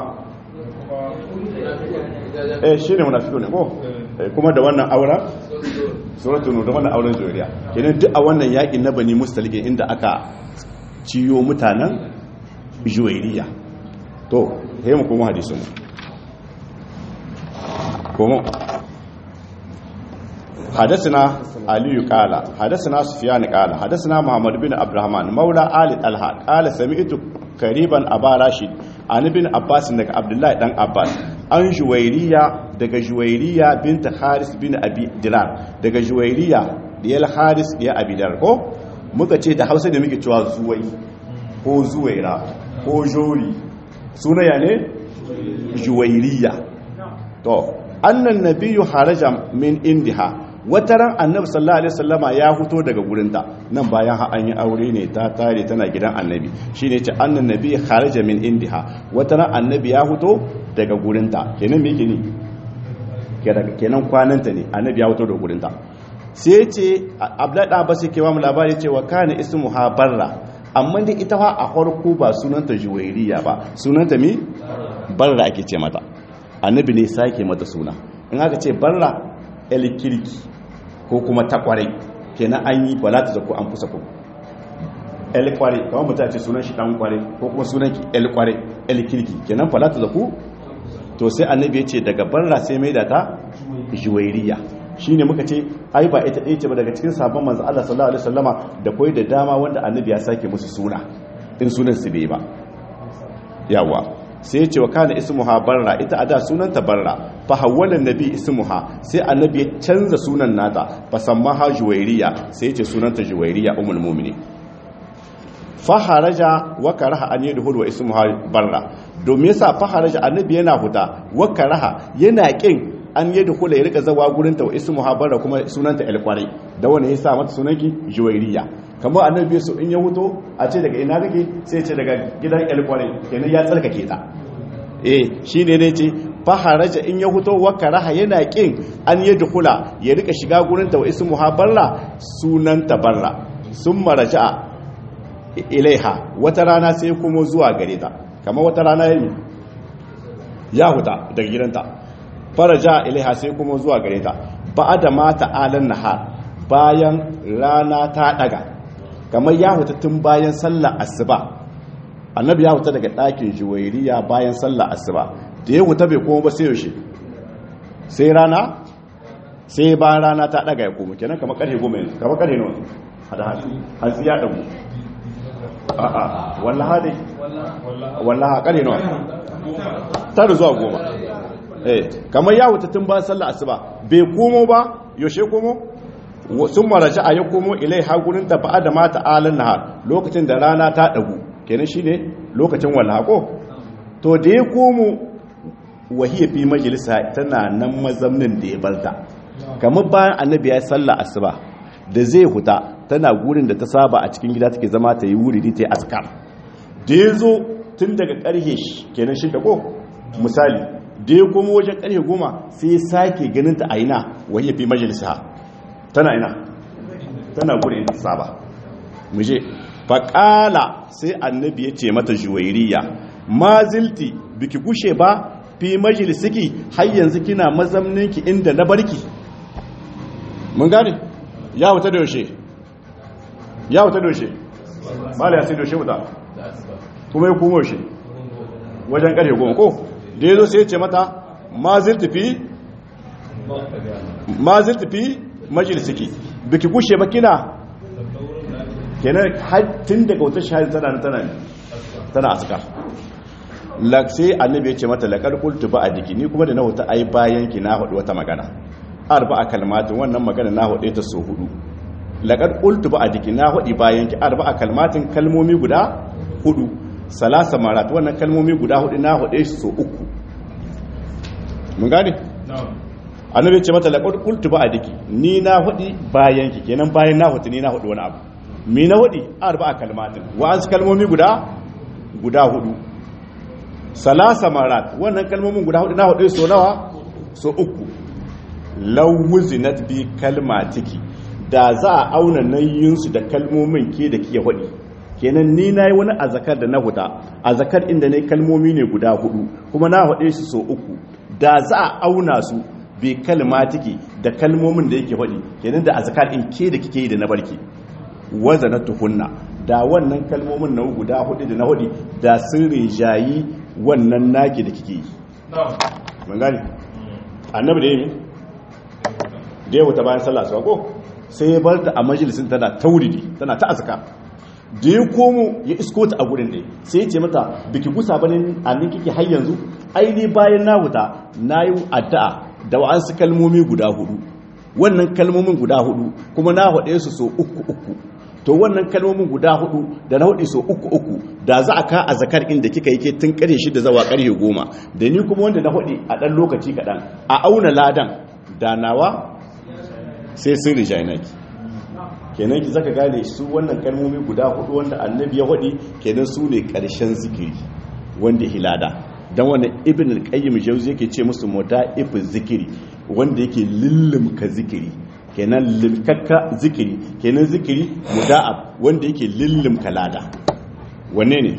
eh shi ne munafiku ne ko kuma da wannan aura suratul nur da wannan auren zuriya kenan duk a wannan yakin na bani mustalikin inda aka ciyo mutanen juwairiya to he mu kuma hadisin mu kuma حدثنا aliyu qala hadathana sufyan qala hadathana muhammad bin abdurrahman maula ali talha qala sami'tu kariban aba rashid an ibn abbas daga abdullahi dan abbas an juwairiya daga juwairiya binta haris bin abi dinar daga juwairiya diyal haris diya abi dinar ko muka ce da hausa da muke cewa zuwai ko zuwaira ko jori sunaya ne juwairiya to annan nabiyyu haraja min indiha wataran annabi sallallahu alaihi wasallama ya fito daga gurinta nan bayan ha an yi aure ne ta tare tana gidan annabi shine ce annan nabi haraja min indiha wataran annabi ya fito daga gurinta kenan me yake ne kenan kwananta ne annabi ya fito daga gurinta sai ce abdullahi da abbas yake ba mu labari cewa kana ismuha barra amma dai ita fa a farko ba sunanta juwairiya ba sunanta mi barra ake ce mata annabi ne sake mata suna in aka ce barra el kirki ko kuma ta kwarai kenan an yi bala ta zako an fusa ku el kwarai kawai mutum ce sunan shi dan kwarai ko kuma sunan ki el kwarai el kirki kenan bala ta zako to sai annabi ya ce daga barra sai mai da ta juwairiya shine muka ce ai ba ita ɗaya ce ba daga cikin sabon manzo Allah sallallahu alaihi wasallama da koyi da dama wanda annabi ya sake musu suna in sunan su bai ba yawa sai ya ce wa kana ismuha barra ita a da sunanta barra fa hawwala nabi ismuha sai annabi ya canza sunan nata fa sammaha juwairiya sai ya ce sunanta juwairiya ummul mu'minin fa haraja wa karaha an yadhul wa ismuha barra domin yasa fa haraja annabi yana huta wa karaha yana kin an yadhul ya rika zawa gurin ta wa ismuha barra kuma sunanta alqari da wanda yasa mata sunanki juwairiya kamar annabi so in ya huto a ce daga ina kake sai ce daga gidan alqari kenan ya tsarkake ta eh shine ne ce faharaja in ya huto wa karaha yana kin an yadkhula ya rika shiga gurin ta wa ismuha barra sunanta barra summa raja'a ilaiha wata rana sai kuma zuwa gare ta kamar wata rana yayi ya huta daga gidanta faraja ilaiha sai kuma zuwa gare ta ba'da mata alan nahar bayan rana ta daga kamar ya huta tun bayan sallar asuba annabi ya huta daga ɗakin juwairiya bayan sallar asuba da ya huta bai koma ba sai yaushe sai rana sai bayan rana ta daga ya koma kenan kamar karfe goma yanzu kamar karfe nawa hada hada hantsi ya dagu a'a wallaha dai wallaha karfe nawa tare zuwa goma eh kamar ya huta tun bayan sallar asuba bai komo ba yaushe komo sun maraja a ya komo ilai hagunin ta ba'a da mata alin nahar lokacin da rana ta dagu kenan shine lokacin wallako to da ya komo wahiyar fi majalisa tana nan mazamnin da ya barta kamar bayan annabi ya salla asuba da zai huta tana gurin da ta saba a cikin gida take zama ta yi wuri ta yi askar da ya zo tun daga karhe kenan shi ko misali da ya komo wajen karhe goma sai ya sake ganin ta a ina wahiyar fi majalisa tana ina tana gurin ta saba muje faƙala sai annabi ya ce mata juwairiya ma zilti biki gushe ba fi majalisiki har yanzu kina mazamninki inda na barki mun gane ya wuta da yaushe ya wuta da yaushe mala ya sai da yaushe wuta kuma ya kuma yaushe wajen ƙarfe goma ko da ya zo sai ya ce mata ma zilti fi ma zilti fi majalisiki biki gushe ba kina kenan tun daga wata shahadi tana tana tana askar sai annabi ya ce mata laqad qultu ba adiki ni kuma da na huta ai bayan ki na hudu wata magana arba'a kalmatin wannan magana na hudu ta so hudu laqad qultu ba adiki na hudu bayan ki arba'a kalmatin kalmomi guda hudu salasa marat wannan kalmomi guda hudu na hudu so uku mun gane annabi ya ce mata laqad qultu ba adiki ni na hudu bayan ki kenan bayan na hudu ni na hudu wani abu mi na waɗi arba kalmatin wa'ansu kalmomi guda guda hudu salasa marat wannan kalmomin guda hudu na hudu so nawa so uku lawuzinat bi kalmatiki da za a auna nayyinsu da kalmomin ke da ke waɗi kenan ni na yi wani azakar da na huta azakar inda ne kalmomi ne guda hudu kuma na haɗe su so uku da za a auna su bi kalmatiki da kalmomin da yake waɗi kenan da azakar in ke da kike yi da na barki wazana tuhunna da wannan kalmomin na guda hudu da na hudu da sun rijayi wannan naki da kike yi mun gani annabi da yi da ya wuta bayan sallah su ko sai ya bar ta a majalisin tana tauridi tana ta azkar da ya komo ya isko ta a gurin ɗaya sai ya ce mata biki gusa bane a nan kike har yanzu aini bayan na huta na yi addu'a da wa'ansu kalmomi guda hudu wannan kalmomin guda hudu kuma na haɗe su so uku uku to wannan kalmomin guda hudu da na hudu so uku uku da za a ka a zakar inda kika yi ke tun ƙarfe shida zawa ƙarfe goma da ni kuma wanda na hudu a ɗan lokaci kaɗan a auna ladan da nawa sai sun rijainaki kenan ki zaka gane su wannan kalmomi guda hudu wanda annabi ya hudi kenan su ne karshen zikiri wanda hilada dan wannan ibn al-qayyim jawzi yake ce musu muda'if zikiri wanda yake lillumka zikiri kenan limkakka zikiri kenan zikiri muda'ab wanda yake lillumka lada wanne ne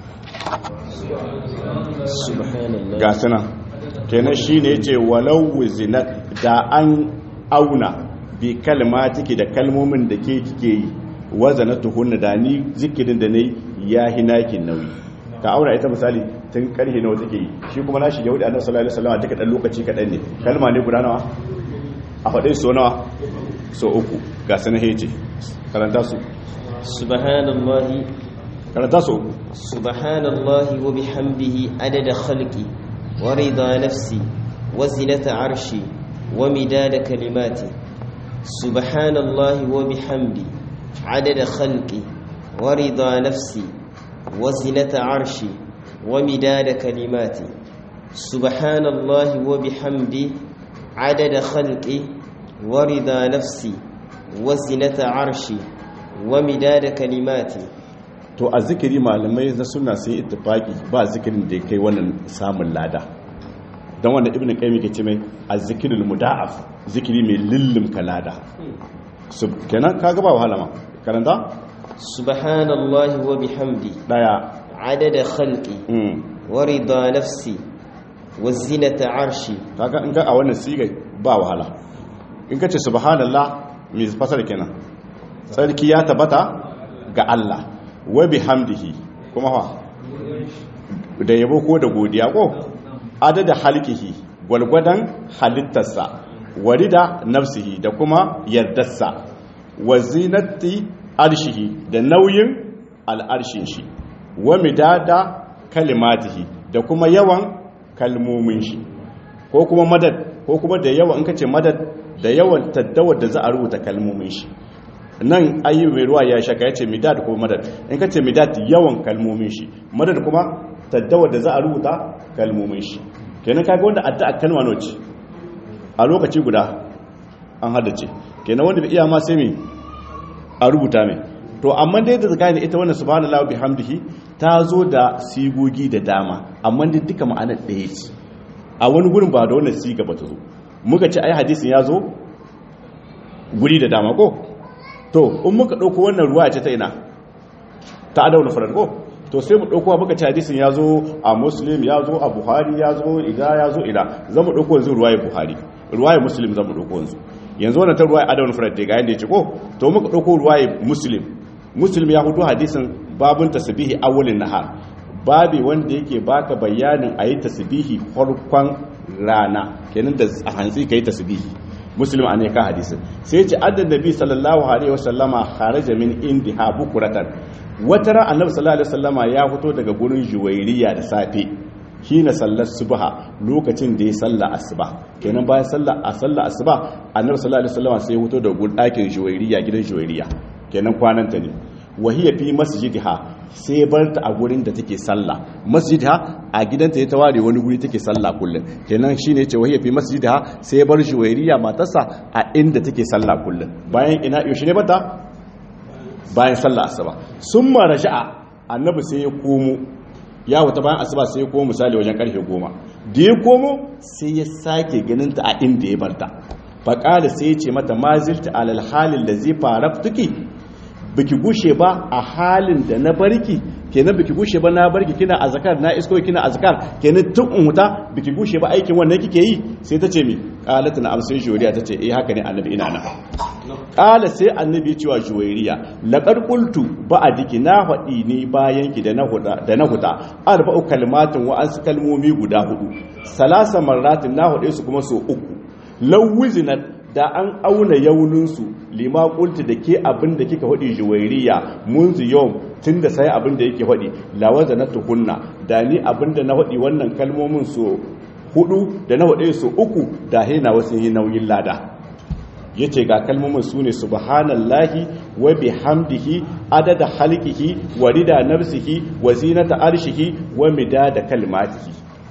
subhanallah ga suna kenan shine yace walau zinat da an auna bi kalmatiki da kalmomin da ke kike yi wazana tuhunna da ni zikirin da nayi ya hinakin nauyi ka aura ita misali tun karhe nawa take yi shi kuma na shige wadda annabi sallallahu alaihi wasallam duka dan lokaci kadan ne kalma ne guda nawa a faɗe so nawa so uku ga sanan hece karanta su subhanallahi karanta su uku subhanallahi wa bihamdihi adada khalqi wa rida nafsi wa zinata arshi wa midada kalimati subhanallahi wa bihamdi adada khalqi wa rida nafsi wa zinata arshi wa midada kalimati subhanallahi wa bihamdi adada khalqi wa rida nafsi wa zinata arshi wa midada kalimati to a zikiri malamai na suna sai ittifaki ba zikirin da ya kai wannan samun lada don wanda ibn qayyim ke ce mai azzikirul muda'af zikiri mai lillim kalada sub kenan kaga ba wahala ma karanta subhanallahi wa bihamdi daya adada khalqi mm wa rida nafsi wa zinata arshi kaga in ga a wannan sigai ba wahala in ka ce subhanallah me fasara kenan sarki ya tabbata ga Allah wa bihamdihi kuma fa da yabo ko da godiya ko adada halkihi gwalgwadan halittarsa warida nafsihi da kuma yardarsa wa zinati arshihi da nauyin al'arshin shi wa midada kalimatihi da kuma yawan kalmomin shi ko kuma madad ko kuma da yawan in ka ce madad da yawan taddawar da za a rubuta kalmomin shi nan ayyu mai ruwa ya shaka ya ce midad ko madad in ka ce midad yawan kalmomin shi madad kuma taddawar da za a rubuta kalmomin shi kenan kaga wanda addu'a kalma nawa ce a lokaci guda an haddace kenan wanda bai iya ma sai me a rubuta mai to amma dai da zakani ita wannan subhanallahi bihamdihi ta zo da sigogi da dama amma dai duka ma'anar ɗaya ce a wani gurin ba da wannan siga ba ta zo muka ce ai hadisin ya zo guri da dama ko to in muka ɗauko wannan ruwa ce ta ina ta adauna farar ko to sai mu ɗauko muka ci hadisin ya zo a muslim ya zo a buhari ya zo ida ya zo ila za mu ɗauko yanzu ruwaye buhari ruwaye muslim za mu ɗauko yanzu yanzu wannan ta ruwaye adauna farar da ga yadda ya ce ko to muka ɗauko ruwaye muslim muslim ya hudu hadisin babun tasbihi awwalin nahar babi wanda yake baka bayanin ayi tasbihi farkon rana kenan da a hantsi kai tasbihi muslim an ka hadisin sai ce addan nabi sallallahu alaihi wasallama kharaja min indiha bukuratan wata ran annabi sallallahu alaihi wasallama ya fito daga gurin juwairiya da safe hina sallar subha lokacin da ya salla asuba kenan bayan sallar a sallar asuba annabi sallallahu alaihi wasallama sai ya fito daga gurin ɗakin juwairiya gidan juwairiya kenan kwananta ne wahiya fi masjidiha sai bar ta a gurin da take sallah masjidiha a gidanta ya taware wani guri take sallah kullum kenan shine yace wahiya fi masjidiha sai bar juwairiya matarsa a inda take sallah kullum bayan ina yaushe ne bata bayan sallah asuba summa raja'a annabi sai ya komo ya wata bayan asuba sai ya komo misali wajen karfe goma da ya komo sai ya sake ganin ta a inda ya barta faƙada sai ya ce mata mazilta alal halin da zai fara tuki biki gushe ba a halin da na barki kenan biki gushe ba na barki kina azkar na isko kina azkar kenan tun in huta biki gushe ba aikin wannan kike yi sai tace mi qalat na amsai juriya tace eh haka ne annabi ina nan qala sai annabi ya ce wa juwairiya laqad qultu ba'diki na fadi ni bayan ki da na huda da na huda arba'u kalmatin wa an kalmomi guda hudu salasa marratin na hude su kuma so uku lawuzinat da an auna yauninsu lima kulti da ke abin da kika faɗi juwairiya munzu yau tun da sai abin da yake faɗi lawaza na tukunna da ni abin da na faɗi wannan kalmomin so hudu da na faɗe so uku da hena wasu yi nauyin lada ya ce ga kalmomin su ne subhanallahi wa bihamdihi adada halkihi wa rida nafsihi wa zinata arshihi wa midada kalmatihi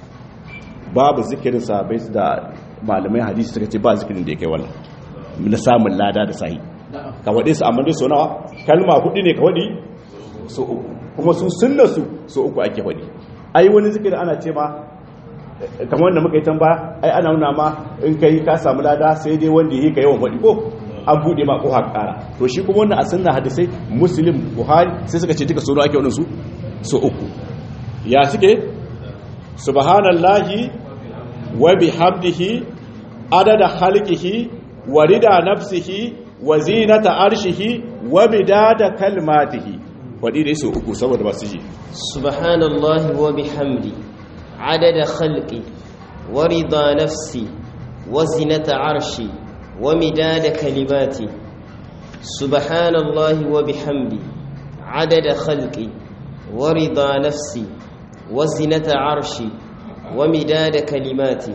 babu zikirin sahabbai da malamai hadisi suka ce ba zikirin da ya kai wannan na samun lada da sahi ka waɗe su amma dai so nawa kalma hudu ne ka waɗi so uku kuma sun sunna su so uku ake waɗi ai wani zikirin ana ce ma kamar wanda muka yi tamba ai ana nuna ma in kai ka samu lada sai dai wanda yi ka yawan waɗi ko an buɗe ma ko ƙara to shi kuma wannan a sunna hadisai muslim buhari sai suka ce duka so ake waɗansu so uku ya suke subhanallahi wa bihamdihi adada khalqihi wa rida nafsihi wa zinata arshihi wa midada kalmatihi wadi dai so uku saboda ba su ji subhanallahi wa bihamdi adada khalqi wa rida nafsi wa zinata arshi wa midada kalimati subhanallahi wa bihamdi adada khalqi wa rida nafsi wa zinata arshi wa midada kalimati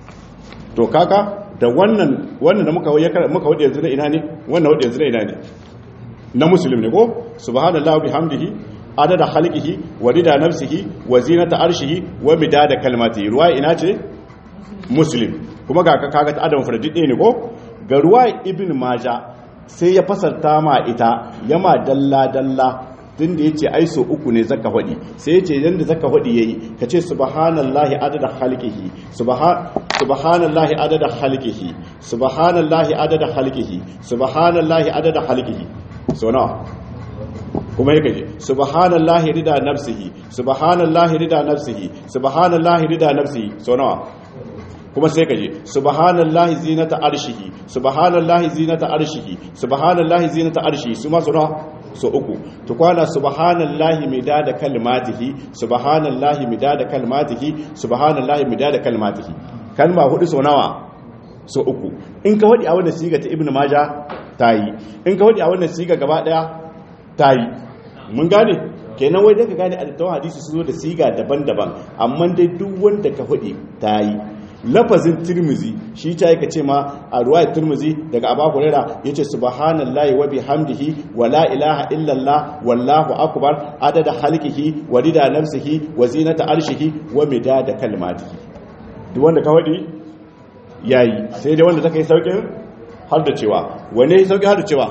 to kaka da wannan wannan da muka muka wadi yanzu na ina ne wannan wadi yanzu na ina ne na muslim ne ko subhanallahi bihamdihi adada khalqihi wa rida nafsihi wa zinata arshihi wa midada kalmati ruwa ina ce muslim kuma ga kaga ta adam fardi ne ko ga ruwa ibn maja sai ya fasarta ma ita yama dalla dalla tun da ya ce ai so uku ne zaka faɗi sai ya ce yadda zaka faɗi ya yi ka ce subhanallahi adada halkihi subhanallahi adada halkihi subhanallahi adada halkihi subhanallahi adada halkihi so nawa kuma ya kaje subhanallahi rida nafsihi subhanallahi rida nafsihi subhanallahi rida nafsihi so nawa kuma sai kaje subhanallahi zinata arshihi subhanallahi zinata arshihi subhanallahi zinata arshihi su ma so nawa so uku to kwana subhanallahi midada kalmatihi subhanallahi midada kalmatihi subhanallahi midada kalmatihi kalma hudu so nawa so uku in ka wadi a wannan siga ta ibnu majah tayi in ka wadi a wannan siga gaba daya tayi mun gane kenan wai daga gane a hadisi su zo da siga daban-daban amma dai duk wanda ka wadi tayi lafazin turmuzi shi ta yaka ce ma a ruwayar turmuzi daga abu hurera ya ce subhanallahi wa bihamdihi wa la ilaha illallah wallahu akbar adada halkihi wa rida nafsihi wa zinata arshihi wa midada kalmatihi duk wanda ka wadi yayi sai dai wanda take saukin har da cewa wane saukin har da cewa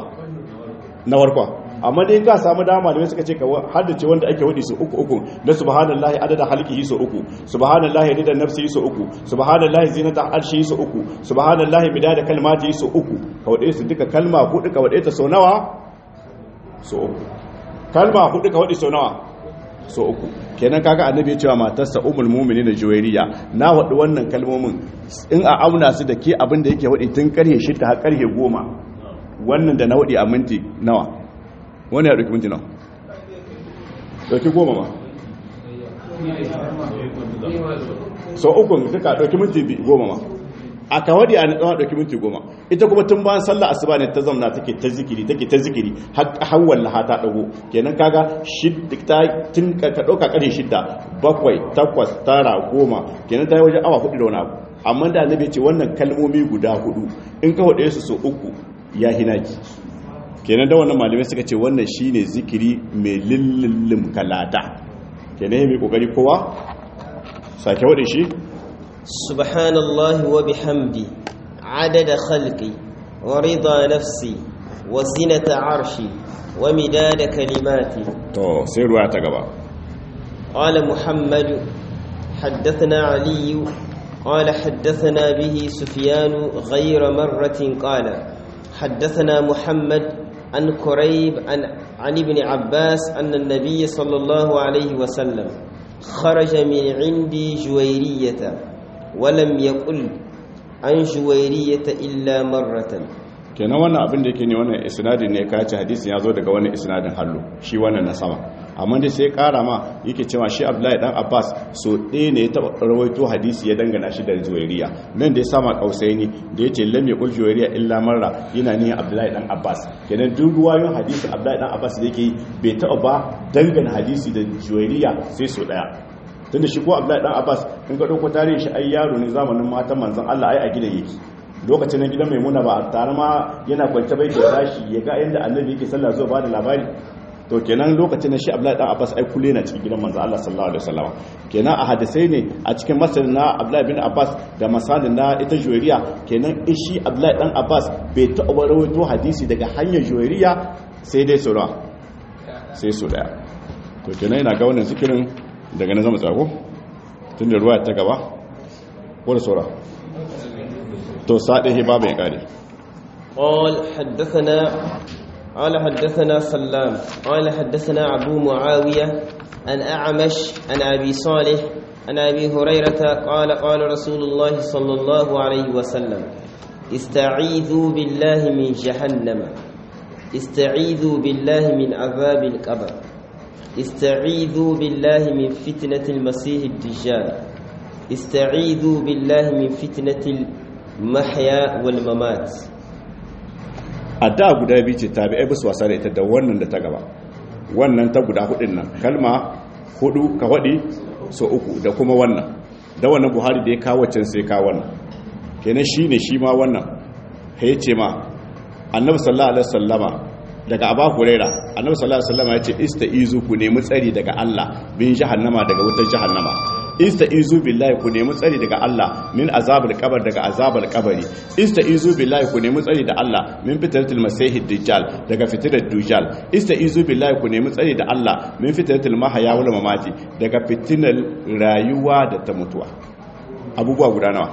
na warkwa amma dai ka samu dama da suka ce ka haddace wanda ake wadi su uku uku na subhanallahi adada halqihi su uku subhanallahi rida nafsihi su uku subhanallahi zinata arshihi su uku subhanallahi midada kalmatihi su uku ka wade su duka kalma hudu ka wade ta so nawa so uku kalma hudu ka wade so nawa so uku kenan kaga annabi ya cewa matarsa ummul mu'minin juwairiya na wadi wannan kalmomin in a auna su da ke abin da yake wadi tun karhe 6 har karhe 10 wannan da na wadi a minti nawa wani ya ɗauki minti nan ɗauki goma ma sau ukun duka ɗauki minti goma ma a kawadi a natsawa ɗauki minti goma ita kuma tun bayan sallah asuba ne ta zamna take ta zikiri take ta zikiri har wallaha ta ɗago kenan kaga tun ka ɗauka ƙarshe shidda bakwai takwas tara goma kenan ta yi wajen awa hudu da wani abu amma da annabi ce wannan kalmomi guda hudu in ka hudu su sau uku ya hinaki kenan da wannan malamai suka ce wannan shine zikiri mai lillillim kalata kenan mai kokari kowa sake wadin shi subhanallahi wa bihamdi adada khalqi wa rida nafsi wa zinata arshi wa midada kalimati to sai ruwa ta gaba qala muhammad حدثنا علي قال حدثنا به سفيان غير مرة قال حدثنا محمد عن كريب عن, عن ابن عباس أن النبي صلى الله عليه وسلم خرج من عندي جويرية ولم يقل عن جويرية إلا مرة kenan wannan abin da yake ne wannan isnadin ne ka ci hadisin ya zo daga wannan isnadin hallo shi wannan na sama amma dai sai kara ma yake cewa shi abdullahi dan abbas so ɗaya ne ya taɓa rawaito hadisi ya dangana shi da juwairiya nan da ya sama kausai ne da ya ce lam yaqul juwairiya illa marra yana ne abdullahi dan abbas kenan duk ruwayoyin hadisi abdullahi dan abbas da yake bai taɓa ba dangana hadisi da juwairiya sai so ɗaya tunda shi ko abdullahi dan abbas in ka ɗauko tarihin shi ai yaro ne zamanin matan manzon allah ai a gidan yake lokacin na gidan maimuna ba a tare ma yana kwance bai ke tashi ya ga yadda annabi yake sallah zuwa ba da labari to kenan lokacin na shi abdullahi dan abbas ai kulle na cikin gidan manzo Allah sallallahu alaihi wasallam kenan a hadisai ne a cikin masalin na abdullahi bin abbas da masalin na ita juwairiya kenan shi abdullahi dan abbas bai taɓa rawaito hadisi daga hanyar juwairiya sai dai sura sai su daya to kenan ina ga wannan zikirin daga na zama tsago tun da ruwa ta gaba ko da sura to saɗe babu ya ƙare قال حدثنا قال حدثنا سلام قال حدثنا أبو معاوية عن أعمش عن أبي صالح عن أبي هريرة قال قال رسول الله صلى الله عليه وسلم استعيذوا بالله من جهنم استعيذوا بالله من عذاب القبر استعيذوا بالله من فتنة المسيح الدجال استعيذوا بالله من فتنة المحيا والممات a da guda biyu ce tabi ai bisu wasa da ita da wannan da ta gaba wannan ta guda hudun nan kalma hudu ka hudi so uku da kuma wannan da wannan buhari da ya kawo can sai kawo wannan kenan shi ne shi ma wannan ya ce ma annabi sallallahu alaihi wasallama daga abu huraira annabi sallallahu alaihi wasallama ya ce istaizu ku nemi tsari daga Allah bin jahannama daga wutar jahannama istaizu billahi ku nemi tsari daga Allah min azabul qabr daga azabul qabri istaizu billahi ku nemi tsari da Allah min fitnatul masihid dajjal daga fitnar dajjal istaizu billahi ku nemi tsari da Allah min fitnatul mahya wal mamati daga fitnar rayuwa da ta mutuwa abubuwa guda nawa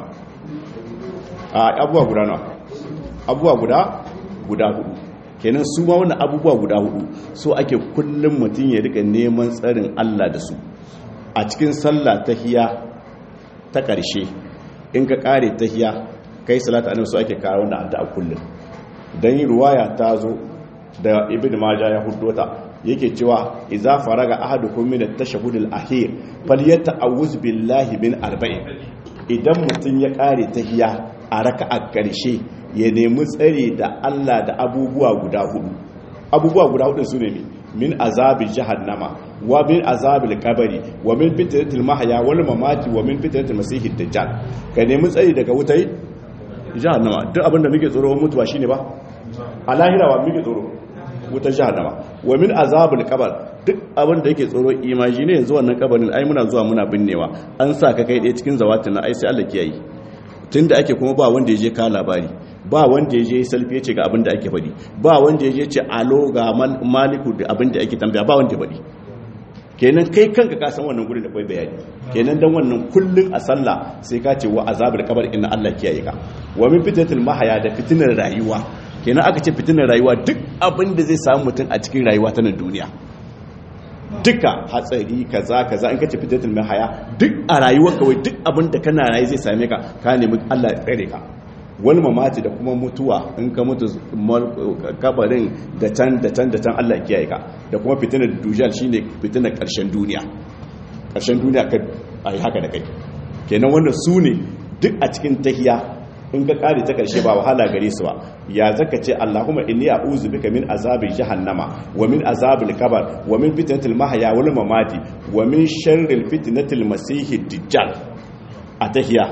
a abubuwa guda nawa abubuwa guda guda hudu kenan su ma wannan abubuwa guda hudu so ake kullum mutum ya rika neman tsarin Allah da su a cikin sallah tahiya ta ƙarshe in ka ƙare tahiya kai salata annabi so ake kawo da addu'a kullum dan yi ruwaya ta zo da ibnu majah ya huddota yake cewa idza faraga ahadukum min at-tashahhud al-akhir falyata'awuz billahi min arba'in idan mutum ya ƙare tahiya a raka'a ƙarshe ya nemi tsare da Allah da abubuwa guda hudu abubuwa guda hudu su ne min azabi jahannama wa min azabil kabari wa min fitnatil mahya wal mamati wa min fitnatil masihid dajjal ka nemi tsari daga wutai jahannama duk abinda muke tsoro mutuwa shine ba a lahira wa muke tsoro wutar jahannama wa min azabil kabar duk abinda yake tsoro imagine yanzu wannan kabarin ai muna zuwa muna binnewa an sa ka kai ɗaya cikin zawatin na ai sai Allah kiyaye tunda ake kuma ba wanda ya je ka labari ba wanda ya je salfi ya ce ga abin da ake faɗi ba wanda ya je ce alo ga maliku da abin da ake tambaya ba wanda ya faɗi kenan kai kanka ka san wannan gurin da kai bayani kenan dan wannan kullun a sallah sai ka ce wa azabul qabr inna Allah kiyaye ka wa min fitnatil mahaya da fitinar rayuwa kenan aka ce fitinar rayuwa duk abin da zai samu mutum a cikin rayuwa ta nan duniya duka hatsari kaza kaza in kace fitnatil mahaya duk a rayuwar kawai duk abin da kana rayu zai same ka ka nemi Allah ya tsare ka wani mamati da kuma mutuwa in ka mutu kabarin da can da can da can Allah kiyaye ka da kuma fitinar dujal shine fitinar karshen duniya karshen duniya ka ai haka da kai kenan wannan su ne duk a cikin tahiya in ka kare ta karshe ba wahala gare su ba ya zaka ce Allahumma inni a'udhu bika min azabi jahannama wa min azabil qabr wa min fitnatil mahya wal mamati wa min sharril fitnatil masihid dajjal a tahiya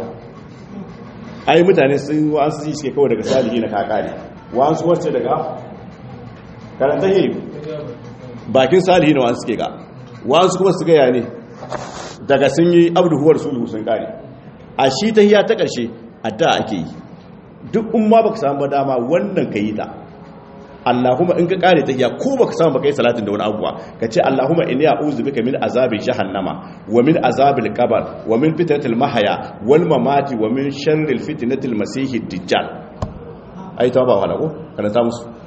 ai mutane sun wasu ji suke kawai daga salihi na kakari wasu wacce daga karanta yi bakin salihi na wasu suke ga wasu kuma su gaya ne daga sun yi abduhuwar sulhu sun kare a shi ta hiya ta ƙarshe a da ake yi duk umma baka samu dama wannan ka yi ta Allahumma in ka kare ta hiya ko baka samu baka yi salatin da wani abuwa ka ce Allahumma inni a'udhu bika min azabi jahannama wa min azabil qabr wa min fitnatil mahya wal mamati wa min sharril fitnatil masiihid dajjal ai ta ba wala ko kana ta musu